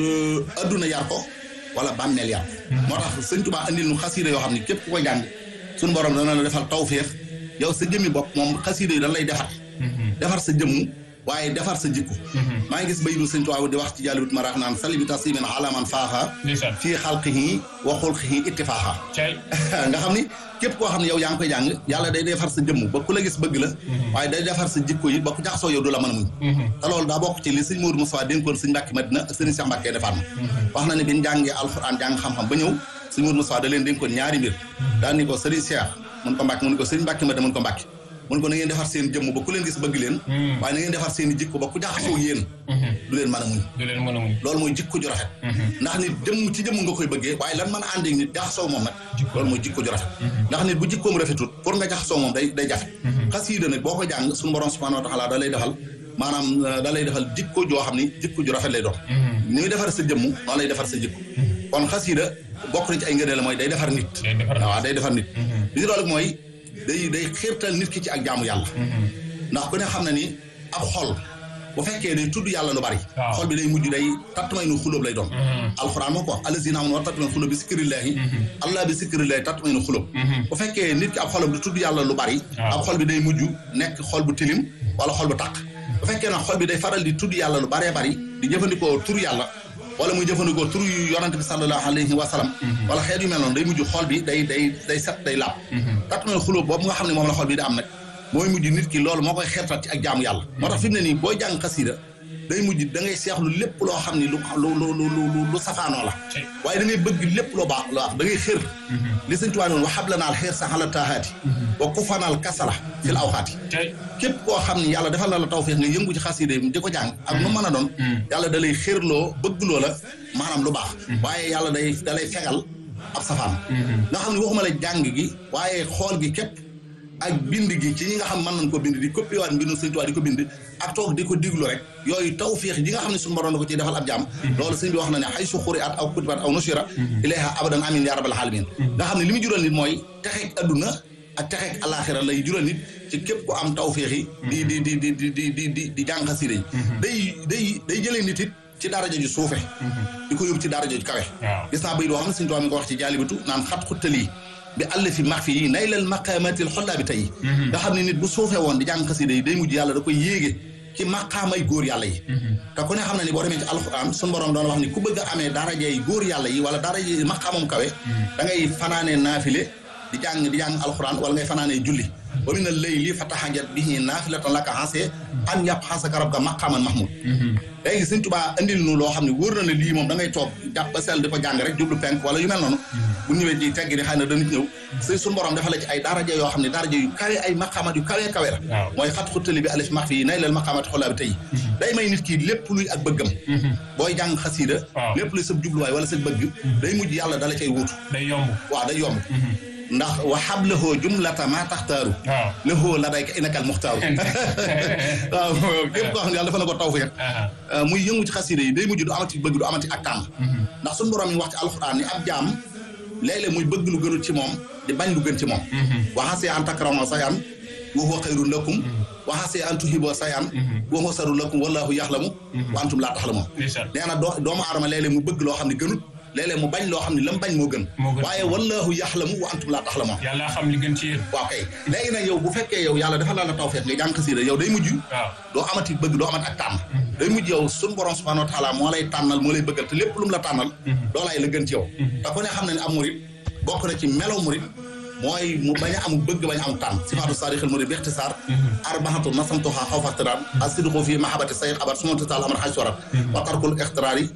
adduna yar ko wala bàmmeel yar moo tax sëñ Tuubaa andil nu xasiida yoo xam ne képp ku ko jàng suñu borom dana la defal tawféex yow sa jëmmi bopp moom xasiida yi dañ lay defar defar sa jëmm waaye defar sa jikko maa ngi gis bayidu sëñ Tuubaa di wax ci jàllibut maraax naan sali bi tasimin alaman faaxa fii xalqihi wa xulqihi ittifaaxa nga xam ni képp koo xam ne yow yaa ngi koy jàng yàlla day defar sa jëmm ba ku la gis bëgg la waaye day defar sa jikko yi ba ku jaxasoo yow du la mën a muñ te loolu daa bokk ci li sëñ Mourou Moussa dénkoon sëñ Mbàkke Madina ak sëñ Cheikh Mbàkke defaat na wax na ne bi ñu jàngee alxuraan jàng xam-xam ba ñëw sëñ Mourou Moussa da leen dénkoon ñaari mbir daan ni ko sëriñ Cheikh mun ko Mbàkke mun ko sëñ Mbàkke Madina mun ko Mbàkke mun ko na ngeen defar seen jëmm ba ku leen gis bëgg leen waaye na ngeen defar seen i jikko ba ku jaxasoo yéen du leen mën a muñ du leen mën a muñ loolu mooy jikko ju rafet ndax nit jëmm ci jëmm nga koy bëggee waaye lan mën a ànd ak nit jaxasoo moom nag loolu mooy jikko ju rafet ndax nit bu jikkoom rafetut pour nga jaxasoo moom day day jafe xasiida nag boo ko jàng suñu borom subhanahu wa taala da lay defal maanaam da lay defal jikko joo xam ni jikko ju rafet lay doon ni muy defar sa jëmm noonu lay defar sa jikko kon xasiida bokk na ci ay ngëneel la mooy day defar nit waaw day defar nit li loolu mooy day day xiirtal nit ki ci ak jaamu yàlla ndax ku ne xam na ni ab xol bu fekkee day tudd yàlla lu bari xol bi day mujj day tattumay nu xulóob lay doon alxuraan moo ko wax allazina amanu wa tattumay xulóob bi sikkirillaahi allah bi sikkirillaahi tattumay nu xulóob bu fekkee nit ki ab xolam du tudd yàlla lu bari ab xol bi day mujj nekk xol bu tilim wala xol bu tàq bu fekkee nag xol bi day faral di tudd yàlla lu baree bari di jëfandikoo tur yàlla wala muy jëfandikoo tur yu yonante bi sallallahu alayhi wa sallam wala xeet yu mel noonu day mujj xol bi day day day set day laab tatmel xulóob boobu nga xam ne moom la xol bi da am nag mooy mujj nit ki loolu moo koy xeertat ci ak jaamu yàlla moo tax fi mu ne nii booy jàng xasiida day mujj da ngay seexlu lépp loo xam ni lu lu lu lu lu safaanoo la waaye da ngay bëgg lépp loo baax loo wax da ngay xër li sëñ Tuubaa noonu waxab la naal xeer sa xala taaxaati wa ku fanaal kasala fil awxaati képp koo xam ni yàlla defal na la tawfeex nga yëngu ci xasiida yi di ko jàng ak nu mën a doon yàlla da lay xërloo bëggloo la maanaam lu baax waaye yàlla day da lay fegal ab safaan nga xam ne waxuma la jàng gi waaye xool gi képp ak bind gi ci ñi nga xam mën nañ ko bind di copié waat mbindu sëñ Tuubaa di ko bind ak toog di ko diglu rek yooyu tawfiix ji nga xam ne suñu borom da ko ciy defal ab jaam loolu sëñ bi wax na ne xay su xuri at aw kutibat aw nusira ilayha abadan amin ya rabbal alamin nga xam ne li mu jural nit mooy texeeg adduna ak texeeg alaxira lay jural nit ci képp ku am tawfiix yi di di di di di di di di jàng xasida yi day day day jëlee nit it ci daraja ju suufe di ko yóbbu ci daraja ju kawe gis naa bay doo xam ne sëñ Tuubaa mi ko wax ci jaalibatu naan xat xuttalii bi àll fi max fi yi nay lal maqaamatil xollaa bi tey nga xam ne nit bu suufee woon di jàng xasida yi day mujj yàlla da koy yéege ci maqaamay góor yàlla yi te ku ne xam ne ni boo demee ci alxuraan suñu borom doon wax ni ku bëgg a amee darajey góor yàlla yi wala daraje maqaamam kawe da ngay fanaanee naafile di jàng di jàng alxuraan wala ngay fanaanee julli wa mina layli fa tahajjat bihi naafilatan laka xasee an yàpp xasaka rabka maqaaman mahmud léegi sëñ Tuubaa andil nu loo xam ne wóor na ne lii moom da ngay toog jàpp ba sell di ko jàng rek jublu penk wala yu mel noonu bu ñëwee ci teggi ni xëy na dana ñëw sëy suñu borom dafa la ci ay daraja yoo xam ne daraja yu kawe ay maqaamat yu kawe kawe la mooy xat xuttali bi alif max fii nay leel maqaamat xolaa bi tey day may nit ki lépp luy ak bëggam booy jàng xasiida lépp luy sab jubluwaay wala sa bëgg day mujj yàlla dala cay wuutu day yomb waaw day yomb ndax waxab lahoo jumlata maa taxtaaru lahoo la day ka inakal muxtaaru waaw képp koo xam ne yàlla dafa na ko tawfeex muy yëngu ci xasida yi day mujj du amati bëgg du amati ak tànn ndax suñu borom yi wax ci alxuraan ni ab jaam léeg-léeg muy bëgg lu gënul ci moom di bañ lu gën ci moom waxasee an takrama sayan wa huwa xayrun lakum waxasee an tuhiboo sayan wa huwa sarun lakum wallahu yaxlamu wa antum laa taxlamoon nee na doomu aadama léeg-léeg mu bëgg loo xam ne gënut léeg-léeg mu bañ loo xam ne la mu bañ moo gën waaye wallahu yaxlamu wa antum laa taxlamoon yàlla xam li gën ci yéen waaw kay léegi nag yow bu fekkee yow yàlla dafa laa la tawfeex nga jàng xasiida yow day mujj doo amati bëgg doo amati ak tànn day mujj yow suñu borom subhanahu wa taala moo lay tànnal moo lay bëggal te lépp lu mu la tànnal loolaay la gën ci yow te ku ne xam ne ne am murit bokk na ci melaw murit mooy mu bañ a am bëgg bañ a am tànn sifaatu saarixil murid bi ixtisaar arbaxatu nasamtuha xaw faxtiraan asidqu fi mahabati sayid abat sumantatal amar xaj sorat wa tarkul ixtiraar yi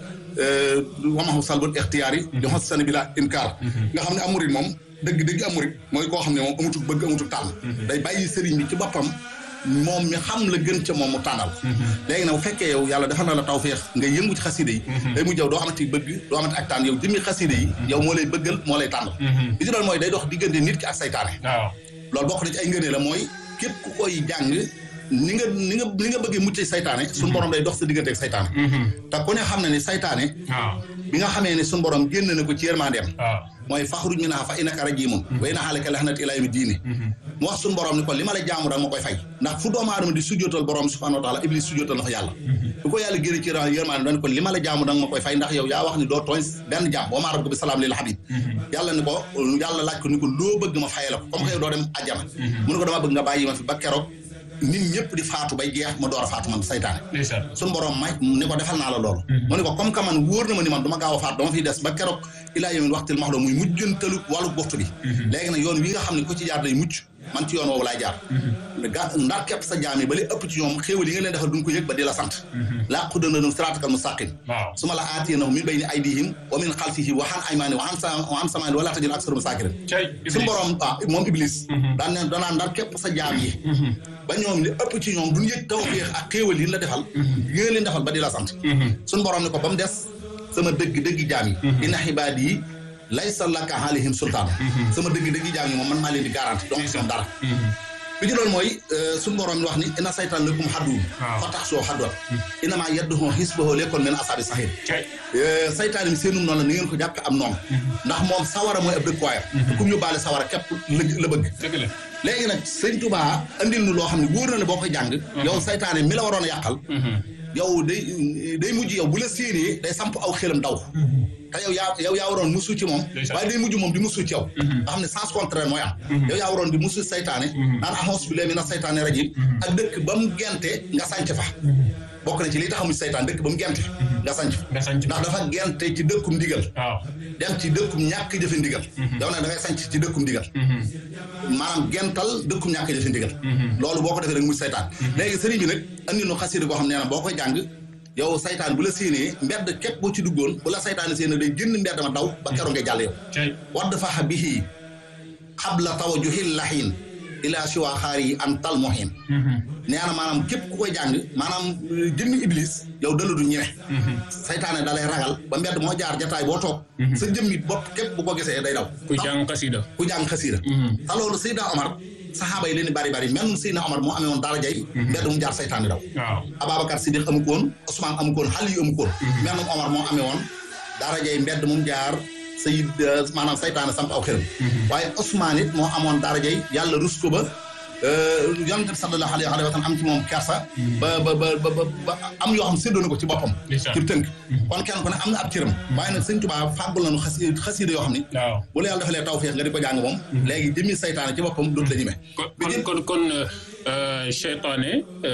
wamaxu salbul ixtiyaar yi di xos sani bi la inkaar nga xam ne am murid moom dëgg dëgg am murid mooy koo xam ne moom amutuk bëgg amutuk tànn day bàyyi sëriñ bi ci boppam moom mi xam la gën ca moom mu tànnal léegi nag bu fekkee yow yàlla defal na la tawféex nga yëngu ci xasida yi day mujj yow doo amati bëgg doo amati ak tànn yow jëmmi xasida yi yow moo lay bëggal moo lay tànnal li ci doon mooy day dox diggante nit ki ak saytaane loolu bokk na ci ay ngënee la mooy képp ku koy jàng ni nga ni nga ni nga bëggee mucc saytaane suñu borom day dox sa diggante ak saytaane te ku ne xam ne ni saytaane bi nga xamee ne suñu borom génn na ko ci yërmandeem mooy faxruj minhaa fa innaka rajiimun wa inna alayka laxnati ilaa yawmi diini mu wax suñu borom ni ko li ma la jaamu danga ma koy fay ndax fu doomu aadama di sujjootal borom subhaanahu wa taala iblis sujjootal na ko yàlla bu ko yàlla génne ci yërmande dañ ko li ma la jaamu danga ma koy fay ndax yow yaa wax ni doo tooñ benn jaam boo maa rabbuka bi salaam lil habib yàlla ni ko yàlla laaj ko ni ko loo bëgg ma fayee la ko comme que yow doo dem àjjana mu ne ko dama bëgg nga bàyyi ma fi ba keroog nit ñëpp di faatu bay jeex ma door a faatu man saytaane suñu borom may ni ko defal naa la loolu mu ne ko comme que man wóor na ma ni man du ma gaaw a faatu dama fiy des ba keroog ilaa yawmin waxtil maxdum muy mujjantalu wàllu boxtu bi léegi nag yoon wi nga xam ne ko ci jaar day mucc man ci yoon woowu laay jaar ga ndax képp sa jaam yi ba li ëpp ci ñoom xéewal yi nga leen defal duñ ko yëg ba di la sant laa qudananum siraatakal mustaqim su ma la aatiyannahum min bayni aydihim wa min xalfihim wa an aymaanihim wa an samaanihim wala tajidu aksarahum saakirin suñu borom ah moom iblis daan ne danaan ndax képp sa jaam yi ba ñoom li ëpp ci ñoom duñ yëg tawfeex ak xéewal yi la defal yi nga leen defal ba di la sant suñu borom ne ko ba mu des sama dëgg dëgg jaam yi inna xibaad yi laysa laka alayhim sultaan sama dëgg dëgg jaam yi moom man maa leen di garanti donc ñoom dara bi ci loolu mooy suñu borom wax ni inna saytaan lakum xadduun fa tax soo xaddoon innamaa yadduhu xisbahu lekkoon min asaabi saxiir saytaan mi seenum noonu la ni ngeen ko jàppe am noonu ndax moom sawara mooy ab dëkkuwaayam te kum yóbbaale sawara képp la bëgg léegi nag sëñ Tuubaa andil nu loo xam ne wóor na ne boo koy jàng yow saytaane mi la waroon a yàqal yow day day mujj yow bu la séenee day samp aw xelam daw te yow yaa yow yaa waroon musu ci moom waaye day mujj moom di musu ci yow nga xam ne sens contraire mooy am yow yaa waroon di musu saytaane naan ahos bi lee mi na saytaane rajim ak dëkk ba mu gente nga sànc fa bokk na ci li taxamu saytaan dëkk ba mu gente nga sanc nga sanc ndax dafa gente ci dëkkum ndigal waaw dem ci dëkkum ñàkk jëfe ndigal yow nag da ngay sanc ci dëkkum ndigal maanaam gental dëkkum ñàkk jëfe ndigal loolu boo ko defee rek muy saytaan léegi sëriñ bi nag andi nu xasida goo xam nee na boo koy jàng yow saytaan bu la séenee mbedd képp boo ci duggoon bu la saytaan séenee day génn mbedd ma daw ba keroog ngay jàll yow cay wadd faxa bihi xabla tawajuhil laxiin ila siwa xaar yi an tal mohin nee na maanaam képp ku koy jàng maanaam jëmmi iblis yow dala du ñeme saytaane da lay ragal ba mbedd moo jaar jataay boo toog sa jëmmi bopp képp bu ko gisee day daw ku jàng xasida ku jàng xasiida te loolu Seydina Omar saxaaba yi leen di bari bari même Seydina Omar moo amee woon dara jay mbedd mu jaar saytaane daw waaw Ababacar Siddiq amu ko woon Ousmane amu ko woon Xali amu ko woon même Omar moo amee woon dara jay mbedd mu jaar sayid maanaam saytaane samp aw xëram waaye Ousmane it moo amoon dara jay yàlla rus ko ba yonent bi sallallahu alayhi wa sallam am ci moom kersa ba ba ba ba ba am yoo xam séddoo na ko ci boppam ci tënk kon kenn ku ne am na ab cëram waaye nag sëñ Tuubaa fàggul nañu xas xasiida yoo xam ni waaw bu la yàlla defalee tawfeex nga di ko jàng moom léegi jëmmi saytaane ci boppam dootu la ñeme kon kon kon seytaane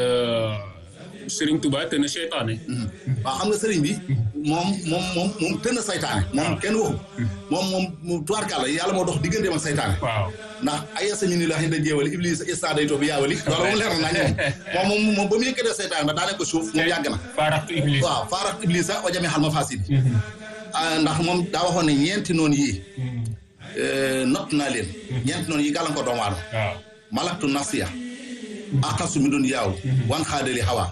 Sëriñ Tuubaa te na seytaane waaw xam nga sëriñ bi moom moom moom moom tën a saytaane moom kenn waxu moom moom tubaarkàlla yàlla moo dox digganteem ak saytaane waaw ndax ay sami ni la xin da jéewali iblis ista day too bi yaawali loolu moom leer na nañ moom moom moom ba mu yëkkatee saytaane ba daane ko suuf moom yàgg na faaraxtu iblis waaw faarax iblis a o jame xal ma fasid ndax moom daa waxoon ne ñeenti noonu yii not naa leen ñeenti noonu yi gàllankoor doomu aadama waaw malaktu nafsiya aqasu mi doon yaaw wan xaadali xawa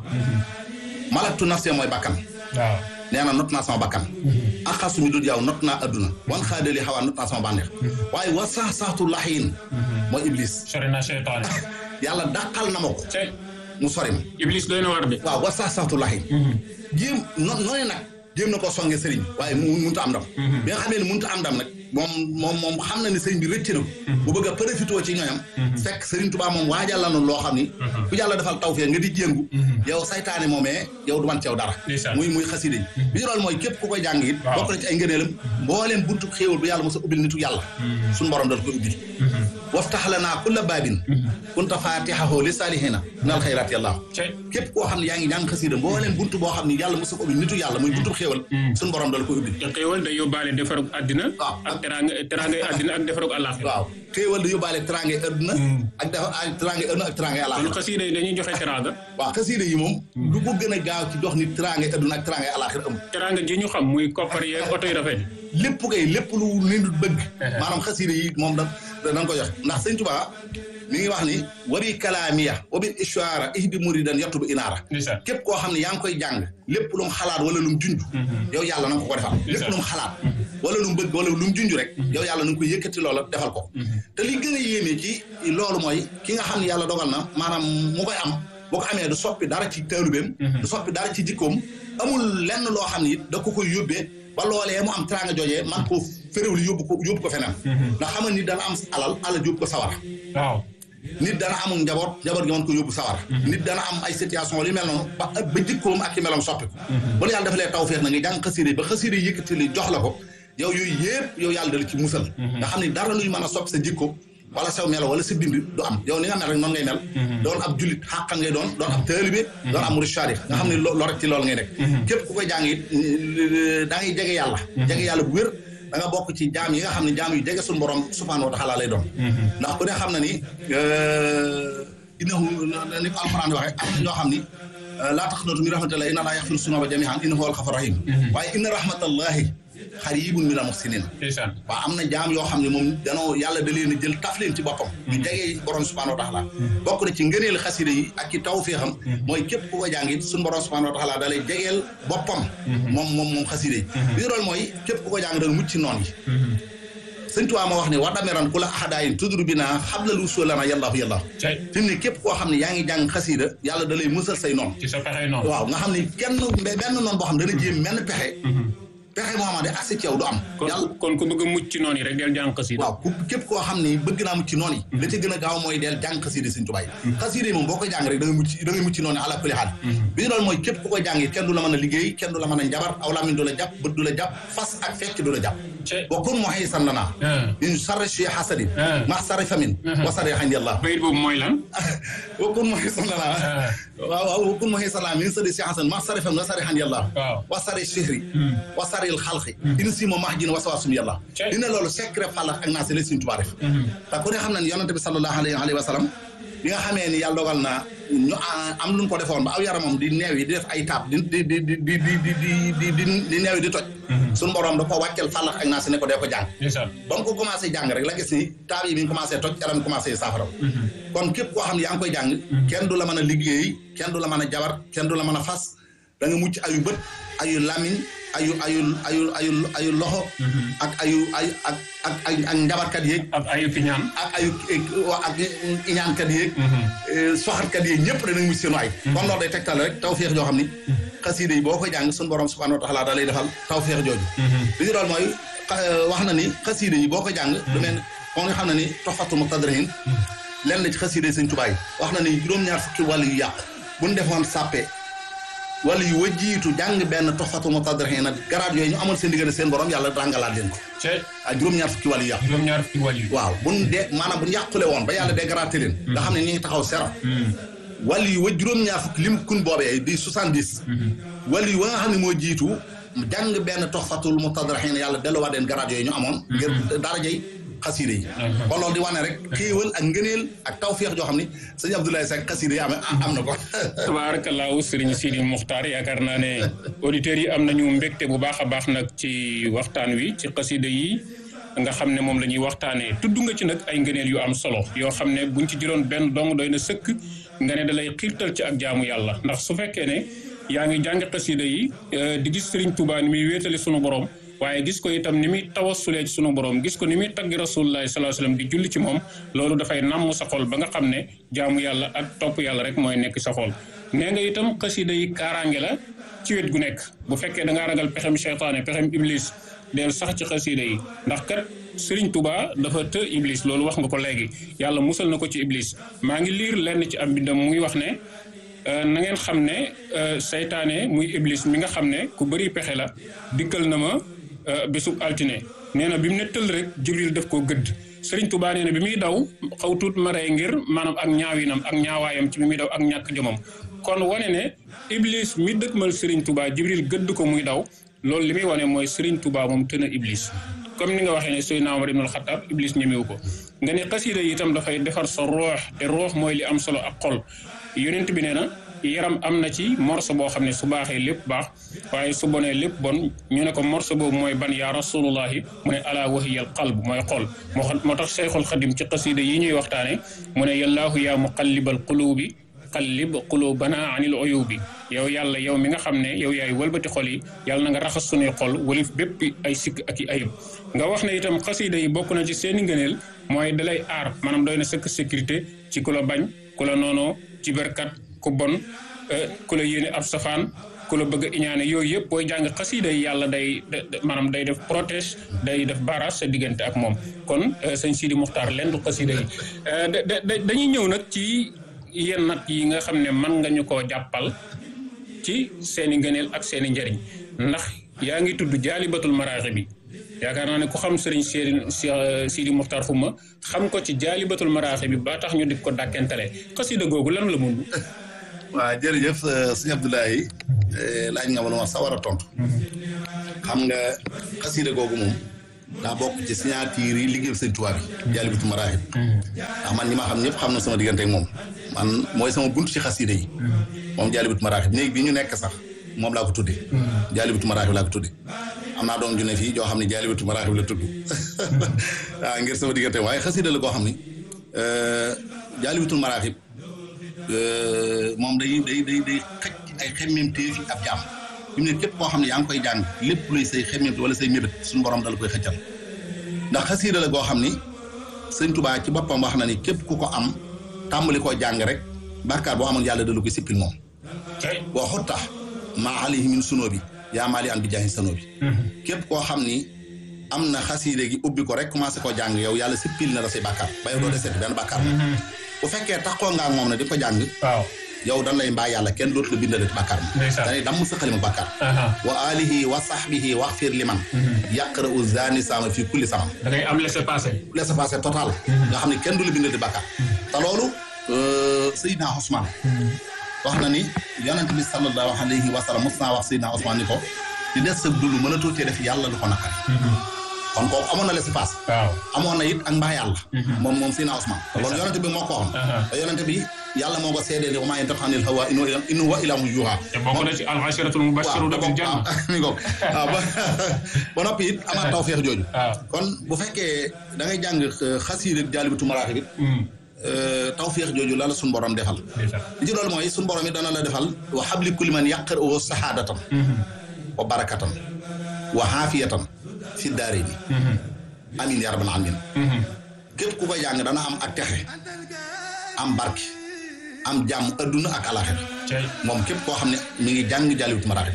malaktu nafsiya mooy bakkan waaw nee na not naa sama bakkan aqasu mi doon yaaw not naa adduna wan xaadali xawa not naa sama bànneex waaye wa sax saxtu laxiin mooy iblis sori na seytaane yàlla dàqal na ma ko cay mu sori ma iblis doy na war de waaw wa sax saxtu laxiin jéem no noone nag jéem na ko songe sëriñ waaye mu mënut a am ndam bi nga xamee ne mënut a am ndam nag moom moom moom xam na ne sëriñ bi rëcc na ko bu bëgg a profité ci ñooñam fekk sëriñ Tuubaa moom waajal la noonu loo xam ni ku yàlla defal tawfeex nga di jéngu yow saytaane moomee yow du man ceew dara Ndeysaan. muy muy xasida yi bi ñu loolu mooy képp ku koy jàng it Waaw. bokk na ci ay ngëneelam mbooleem buntu xéewal bu yàlla mos a ubbil nitu yàlla suñu borom dal koy ubbil waftax lanaa kulla baabin kunta faatixahu li saalihina minal xayraati yàllaahu cay képp koo xam ne yaa ngi jàng xasida mbooleem buntu boo xam ne yàlla mos a ko ubbil nitu yàlla muy buntu xéewal suñu borom dal koy ubbil te xéewal day yóbbaale defarug àddina waaw. ak teraanga teraangay àddina ak defarug àllaaxira waaw xéewal di yóbbaale teraange adduna ak dafa ak teraange adduna ak teraange kon alaxira xasida yi dañuy joxe teraanga waaw xasida yi moom lu ko gën a gaaw ci jox nit teraange adduna ak teraange alaxira amul teraanga ji ñu xam muy koppar yeeg oto yu rafet yi lépp kay lépp lu nit bëgg maanaam xasida yi moom da dañ ko jox ndax sëñ Tuubaa mi ngi wax ni wabi kalaamiya wabi ishaara ihdi muridan yatubu inaara ndeysaan képp koo xam ne yaa ngi koy jàng lépp lu mu xalaat wala lu mu junj yow yàlla na nga ko ko defal lépp lu mu xalaat wala lu mu bëgg wala lu mu junj rek yow yàlla na nga koy yëkkati loola defal ko te li gën a yéeme ci loolu mooy ki nga xam ne yàlla dogal na maanaam mu koy am boo ko amee du soppi dara ci taalubeem du soppi dara ci jikkoom amul lenn loo xam ne it da ko koy yóbbee ba loolee mu am teraanga joojee man koo féréwli yóbbu ko yóbbu ko feneen ndax xam nga nit dana am alal alal yóbbu ko sawara waaw nit dana amul njaboot njaboot gi mën ko yóbbu sawar nit dana am ay situation yu mel noonu ba ba jikkoom ak i meloom soppi ko ba la yàlla defalee tawfeex na nga jàng xasiida yi ba xasiida yi yëkkati li jox la ko yow yooyu yëpp yow yàlla dala ci musal nga xam ne dara luy mën a soppi sa jikko wala saw melo wala sa bind du am yow ni nga mel rek noonu ngay mel doon ab jullit xàqan ngay doon doon ab taalibe doon ab murid saadix nga xam ne loo rek ci loolu ngay nekk képp ku koy jàng it da ngay jege yàlla jege yàlla bu wér da nga bokk ci jaam yi nga xam ne jaam yu jege suñu borom subhaanahu wa taala lay doon ndax ku ne xam na ni innahu ni ko alxuraan waxee am na ñoo xam ni laa taqnatu min rahmatillahi inna laa yaxfiru sunuba jamihan innahu huwal xafur rahim waaye inna rahmatallahi xaribun minal muxsinin ndeysaan waaw am na jaam yoo xam ne moom danoo yàlla da leen a jël taf leen ci boppam ñu jegee borom subhanahu wa taala bokk na ci ngëneel xasida yi ak ci taw féexam mooy képp ku ko jàng it suñu borom subhanahu wa taala da lay jegeel boppam moom moom moom xasida yi li dool mooy képp ku ko jàng danga mucc ci noon yi sëñ Tuubaa ma wax ne war dameran ku la axadaayin tudru bi naa xablalu usulana yàllaahu yàllaahu cay fi mu ne képp koo xam ne yaa ngi jàng xasida yàlla da lay musal say noon ci sa pexe noonu waaw nga xam ne kenn benn noon boo xam ne dana jéem menn pexe pexe Muhammad de accès ci yow du am yàlla kon ku bëgg a mucc ci noonu yi rek del jàng xasida waaw ku képp koo xam ni bëgg naa mucc ci noonu yi la ca gën a gaaw mooy del jàng xasida Sëñ Tuubaa yi xasida yi moom boo koy jàng rek da nga mucc da ngay mucc ci noonu ala kulli xaal bi ñu doon mooy képp ku koy jàng it kenn du la mën a liggéey kenn du la mën a njabar aw làmmiñ du la jàpp bët du la jàpp fas ak fecc du la jàpp wa kun muhisan lana min sarri shi hasadin ma sarri famin wa sarri xandi allah bayit boobu mooy lan wa kun muhisan lana waaw waaw wa kun muhisan lana min sarri shi hasadin ma sarri famin wa sarri xandi allah wa sarri shihri wa sarri xalqi in si ma mahjin wa sawasum yàlla dina loolu secret fàllax ak naa si la Sëñ Tuubaa def te ku ne xam na ne yonante bi sallallahu alayhi wa sallam bi nga xamee ni yàlla dogal na ñu am lu ñu ko defoon ba aw yaramam di neew yi di def ay taab di di di di di di di di di neew yi di toj suñu borom da ko wàccel fàllax ak naa si ne ko dee ko jàng ba mu ko commencé jàng rek la gis ni taab yi mi ngi commencé toj yaram commencé saafaraw kon képp koo xam ne yaa ngi koy jàng kenn du la mën a liggéey kenn du la mën a jabar kenn du la mën a fas da nga mucc ayu bët ayu lamiñ ayu ayu ayu ayu ayu loxo ak ayu ay ak ak ak njabarkat yeeg ak ayu piñaan ak ayu ak iñaankat yeeg soxatkat yeeg ñëpp danañ mucc seenu ay kon loolu day tegtal rek tawfeex joo xam ni xasiida yi boo koy jàng suñu borom subhanahu wa taala da lay defal tawfeex jooju li ñu doon mooy wax na ni xasiida yi boo koy jàng du mel kon nga xam ne ni toxfatu muqtadiriin lenn ci xasiida yi Sëñ Tuubaa yi wax na ni juróom-ñaar fukki wàll yu yàqu buñ defoon sàppe wala yu wa jiitu jàng benn toxfatu muqtadiriin nag garaat yooyu ñu amal seen diggante seen borom yàlla ràngalaat leen ko ah juróom-ñaar fukki wàll yu yàqu juróom-ñaar fukki wàll yu waaw buñ de maanaam buñ yàqule woon ba yàlla dégraté leen nga xam ne ñu ngi taxaw sero wàll yu wa juróom-ñaar fukki lim kun boobee di soixante-dix wàll yu wa nga xam ne moo jiitu jàng benn toxfatul muqtadiriin yàlla delluwaat leen garaat yooyu ñu amoon ngir darajey xasiide yi kon loolu di wane rek xéewal ak ngëneel ak tawféex joo xam ni sëñ Abdoulaye Seck xasiide yi am am na ko tabaarakallaahu sëriñ Sidi Muxtaar yaakaar naa ne auditeurs yi am nañu mbégte bu baax a baax nag ci waxtaan wi ci xasiide yi nga xam ne moom la ñuy waxtaanee tudd nga ci nag ay ngëneel yu am solo yoo xam ne buñ ci jëloon benn dong doy na sëkk nga ne da lay xiirtal ci ak jaamu yàlla ndax su fekkee ne yaa ngi jàng xasiide yi di gis sëriñ Tuubaa ni muy wéetali sunu borom waaye gis ko itam ni muy tawasulee ci sunu borom gis ko ni muy taggi rasulullahi sallallahu alayhi wasallam di julli ci moom loolu dafay nàmm sa xol ba nga xam ne jaamu yàlla ak topp yàlla rek mooy nekk sa xol nee nga itam xasida yi kaaraange la ci wet gu nekk bu fekkee da ngaa ragal pexem cheytaane pexem iblis del sax ci xasida yi ndax kat Serigne Touba dafa të iblis loolu wax nga ko léegi yàlla musal na ko ci iblis maa ngi liir lenn ci am bindam muy wax ne na ngeen xam ne seytaane muy iblis mi nga xam ne ku bëri pexe la dikkal na ma bésub altine nee na bi mu ne tëll rek jibril def koo gëdd sëriñ tubaa nee na bi muy daw xaw tuut ma rey ngir maanaam ak ñaawinam ak ñaawaayam ci bi muy daw ak ñàkk jomam kon wane ne iblis mi dëkkmal sëriñ tubaa jibril gëdd ko muy daw loolu li muy wane mooy sëriñ tubaa moom tën a iblis comme ni nga waxee ne Seydina Omar ibnul Xattaab iblis ñemewu ko nga ne xasiida yi itam dafay defar sa roox te roox mooy li am solo ak xol yonent bi nee na yaram am na ci morso boo xam ne su baaxee lépp baax waaye su bonee lépp bon ñu ne ko morso boobu mooy ban yaa rasulullahi mu ne ala wahiyal qalb mooy xol moo moo tax Cheikhul Xadim ci xasida yi ñuy waxtaane mu ne yallaahu yaa muqallibal qulubi qallib qulubana anil uyubi yow yàlla yow mi nga xam ne yow yaay wëlbati xol yi yàlla na nga raxas sunuy xol walif bépp ay sikk ak i ayib nga wax ne itam xasida yi bokk na ci seeni ngëneel mooy dalay aar maanaam doy na sëkk sécurité ci ku la bañ ku la noonoo ci berkat ku bon ku la yéene ab safaan ku la bëgg a iñaane yooyu yëpp booy jàng xasida yi yàlla day maanaam day def protège day def barrage sa diggante ak moom kon sëñ Sidi Muxtaar leen du xasida yi dañuy ñëw nag ci yenn nag yi nga xam ne mën nga ñu koo jàppal ci seeni ngëneel ak seeni njëriñ ndax yaa ngi tudd jaalibatul maraaxi bi yaakaar naa ne ku xam sëriñ Sidi Sidi Muxtaar Xuma xam ko ci jaalibatul maraaxi bi ba tax ñu di ko dàkkentale xasida googu lan la mun waaw jërëjëf sëñ Abdoulaye laaj nga ma lu ma sawar a tontu xam nga xasida googu moom daa bokk ci signature yi liggéey sëñ Tuubaa bi jaalibatu maraaxib ndax man ñi ma xam ñëpp xam na sama diggante ak moom man mooy sama buntu ci xasida yi moom jaalibatu maraaxib néeg bi ñu nekk sax moom laa ko tudde jaalibatu maraaxib laa ko tudde am naa doom ju ne fii joo xam ne jaalibatu maraaxib la tudd waaw ngir sama diggante waaye xasida la koo xam ne jaalibatul maraaxib moom day day day day xëcc ay xemmemteef yi ab jàmm fi mu ne képp koo xam ne yaa ngi koy jàng lépp luy say xemmemte wala say mébét suñu borom dala koy xëccal ndax xasiida la goo xam ni sëñ Tubaa ci boppam wax na ni képp ku ko am tàmbali koo jàng rek bàkkaar boo amoon yàlla dala koy sippil moom boo xutta maa alayhi min sunoo bi yaa maali an bi jaahi sanoo bi képp koo xam ni am na xasiide gi ubbi ko rek commencé ko jàng yow yàlla sippil na la say bàkkaar ba yow doo deseeti benn bàkkaar bu fekkee taxoo nga ak moom ne di ko jàng waaw yow dan lay mbaa yàlla kenn dootu la bindalati bàkkaar ma Ndeysaan. danay damm sa xalima bàkkaar aha wa alihi wa sahbihi waxfir liman yaqra u zani sama fii kulli sama da ngay am laisser passer laissez-passer total nga xam ne kenn du la bindal di bàkkaar te loolu Seydina Ousmane wax na ni yonent bi sallallahu alayhi wa sallam mos naa wax Seydina Ousmane ni ko di des sa dund mën a tuutee def yàlla lu ko naqari kon kooku amoon na laissez-passer waaw amoon na it ak mbaa yàlla moom moom Seydina Ousmane loolu yonent bi moo ko waxoon Aha. te yonent bi yàlla moo ko seedee ni wa maa yantiqu anil hawaa in huwa illa- in huwa illaa wahyun yuuhaa te bokk na ci al asharatul mubashiruna bil janna mi ngoog waaw ba ba noppi it amaat tawfeex jooju waaw kon bu fekkee da ngay jàng xasiida jaalibatu maraaxib it tawfeex jooju la la suñu borom defal ndeysaan li ci loolu mooy suñu borom it dana la defal wa habli kulli man yaqra'uhu sahaadatan wa barakatan wa xaafiyatan fi daarayni amin ya rabbal alamin képp ku koy jàng dana am ak texe am barke am jàmm adduna ak alaxira cey moom képp koo xam ne mi ngi jàng jaalibatu maraaxib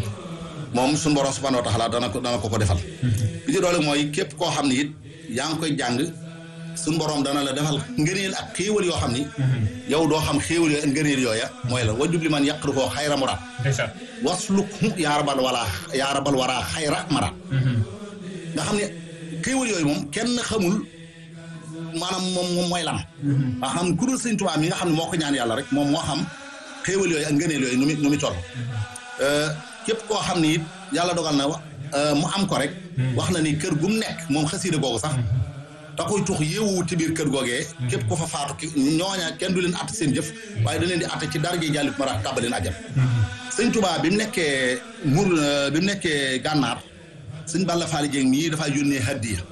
moom suñu borom subhanahu wa taala dana ko dana ko ko defal li ci doole mooy képp koo xam ne it yaa ngi koy jàng suñu borom dana la defal ngëneel ak xéewal yoo xam ni yow doo xam xéewal yooyu ak ngëneel yooya mooy la wajub li man yàqru koo xayra muraad ndeysaan wasluk yaa rabal wala yaa rabal waraa xayra maraad nga xam ne xéewal yooyu moom kenn xamul maanaam moom moom mooy lan waa xam ku dul sëñ Tuubaa mi nga xam ne moo ko ñaan yàlla rek moom moo xam xéewal yooyu ak ngëneel yooyu nu mu nu mu toll képp koo xam ni it yàlla dogal na mu am ko rek wax na ni kër gum nekk moom xasiida googu sax da koy tux yéewu ci biir kër googee képp ko fa faatu ki ñooña kenn du leen atte seen jëf waaye da leen di atte ci darje jàllit mara tàbbaleen ajam sëñ Tuubaa bi mu nekkee mur bi mu nekkee gànnaar sëñ Balla Faali Jeng mii dafaa yónnee hadiya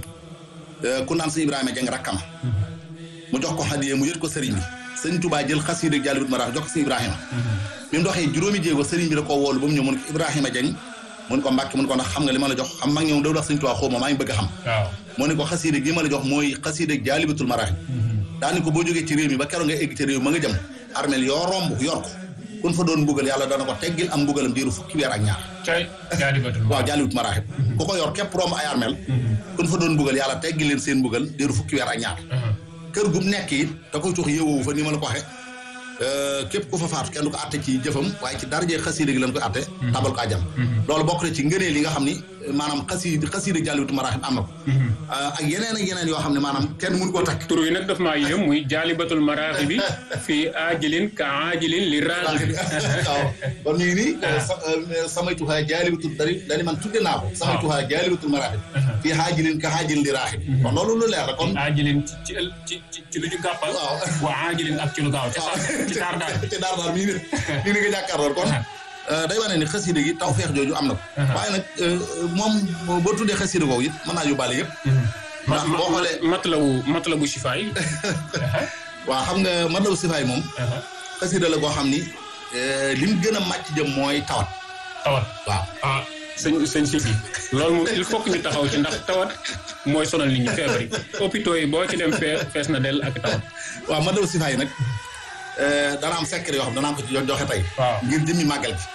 ku naan sëñ Ibrahima Jeng rakkama mu jox ko hadiya mu yët ko sëriñ bi sëñ Tuubaa jël xasiida jàllit mara jox ko sëñ Ibrahima bi mu doxee juróomi jéego sëriñ bi da koo woolu ba mu ñëw mu ne ko Ibrahima Jeng mun ko mbàkk mun ko ndax xam nga li ma la jox xam mag ñoom da wax sëñ Tuubaa xaw ma maa ngi bëgg a xam waaw moo ne ko xasiida gi ma la jox mooy xasiida jaalibatul maraaxib daani ko boo jógee ci réew mi ba keroog nga egg ci réew ma nga jëm armel yoo romb yor ko kun fa doon mbugal yàlla dana ko teggil am mbugalam diiru fukki weer ak ñaar cey jaalibatul waaw jaalibat maraaxib ku ko yor képp romb ay armel kun fa doon mbugal yàlla teggil leen seen mbugal diiru fukki weer ak ñaar kër gum nekk it da koy tux yëwoowu fa ni ma la ko waxe képp ku fa faatu kenn du ko atte ci jëfam waaye ci darajee xasiida gi lañ koy atte tabal ko ajam loolu bokk na ci ngëneel li nga xam ni maanaam xasiida xasiida jàlliwutu maraaxib am na ko ak yeneen ak yeneen yoo xam ne maanaam kenn mënu koo takk tur yi nag daf maa yéem muy jaalibatul maraaxib bi fii aajilin ka aajilin li raaxib waaw kon ñu ngi nii samay tuxaa jaalibatul dari dani man tudde naa ko samay tuxaa jaalibatul maraaxib fii xaajilin ka xaajilin li raaxib kon loolu lu leer la kon aajilin ci ci ci ci lu ñu gàppal waaw wa aajilin ak ci lu gaaw ci ci taar daal ci daar daar mii ne mii ne nga jàkkaarlool kon day wane ni xasida gi taw feex jooju am na ko waaye nag moom boo tuddee xasida googu it mën naa yóbbaale yëpp ndax boo xoolee matlabu matlabu shifaay waaw xam nga matlabu sifaay moom xasida la goo xam ni lim gën a màcc jëm mooy tawat tawat waaw ah sëñ sëñ si bi loolu moom il faut que ñu taxaw ci ndax tawat mooy sonal nit ñi feebar yi hôpitaux yi boo ci dem fee fees na dell ak tawat waaw matlabu sifaay nag dana am secret yoo xam danaa ko ci joxe tey waaw ngir jëmmi màggal gi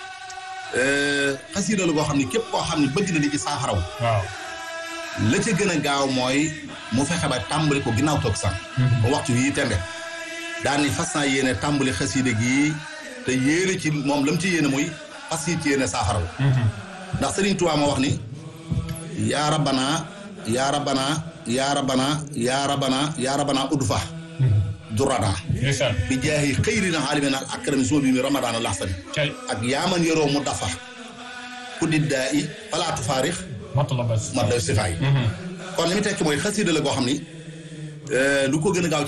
xasida la goo xam ni képp koo xam ne bëgg na di ci saafaraw waaw la ca gën a gaaw mooy mu fexe ba tàmbali ko ginnaaw toog sax ba waxtu yii tembe daan ni fas naa yéene tàmbali xasida gi te yéene ci moom lam ci yéene muy fas yi ci yéene saafaraw ndax Sëriñ Tuubaa moo wax ni yaa rabbana yaa rabbana yaa rabbana yaa rabbana yaa rabbana udfa durana ndeysaan bi jaahi xëyrina aalimina al akrami suma bi mi ramadana laxsani cay ak yaaman yoroo mu dafa ku diddaa i falaatu faarix matlabas mat la sifaay kon li mu tekki mooy xasida la goo xam ni lu ko gën a gaaw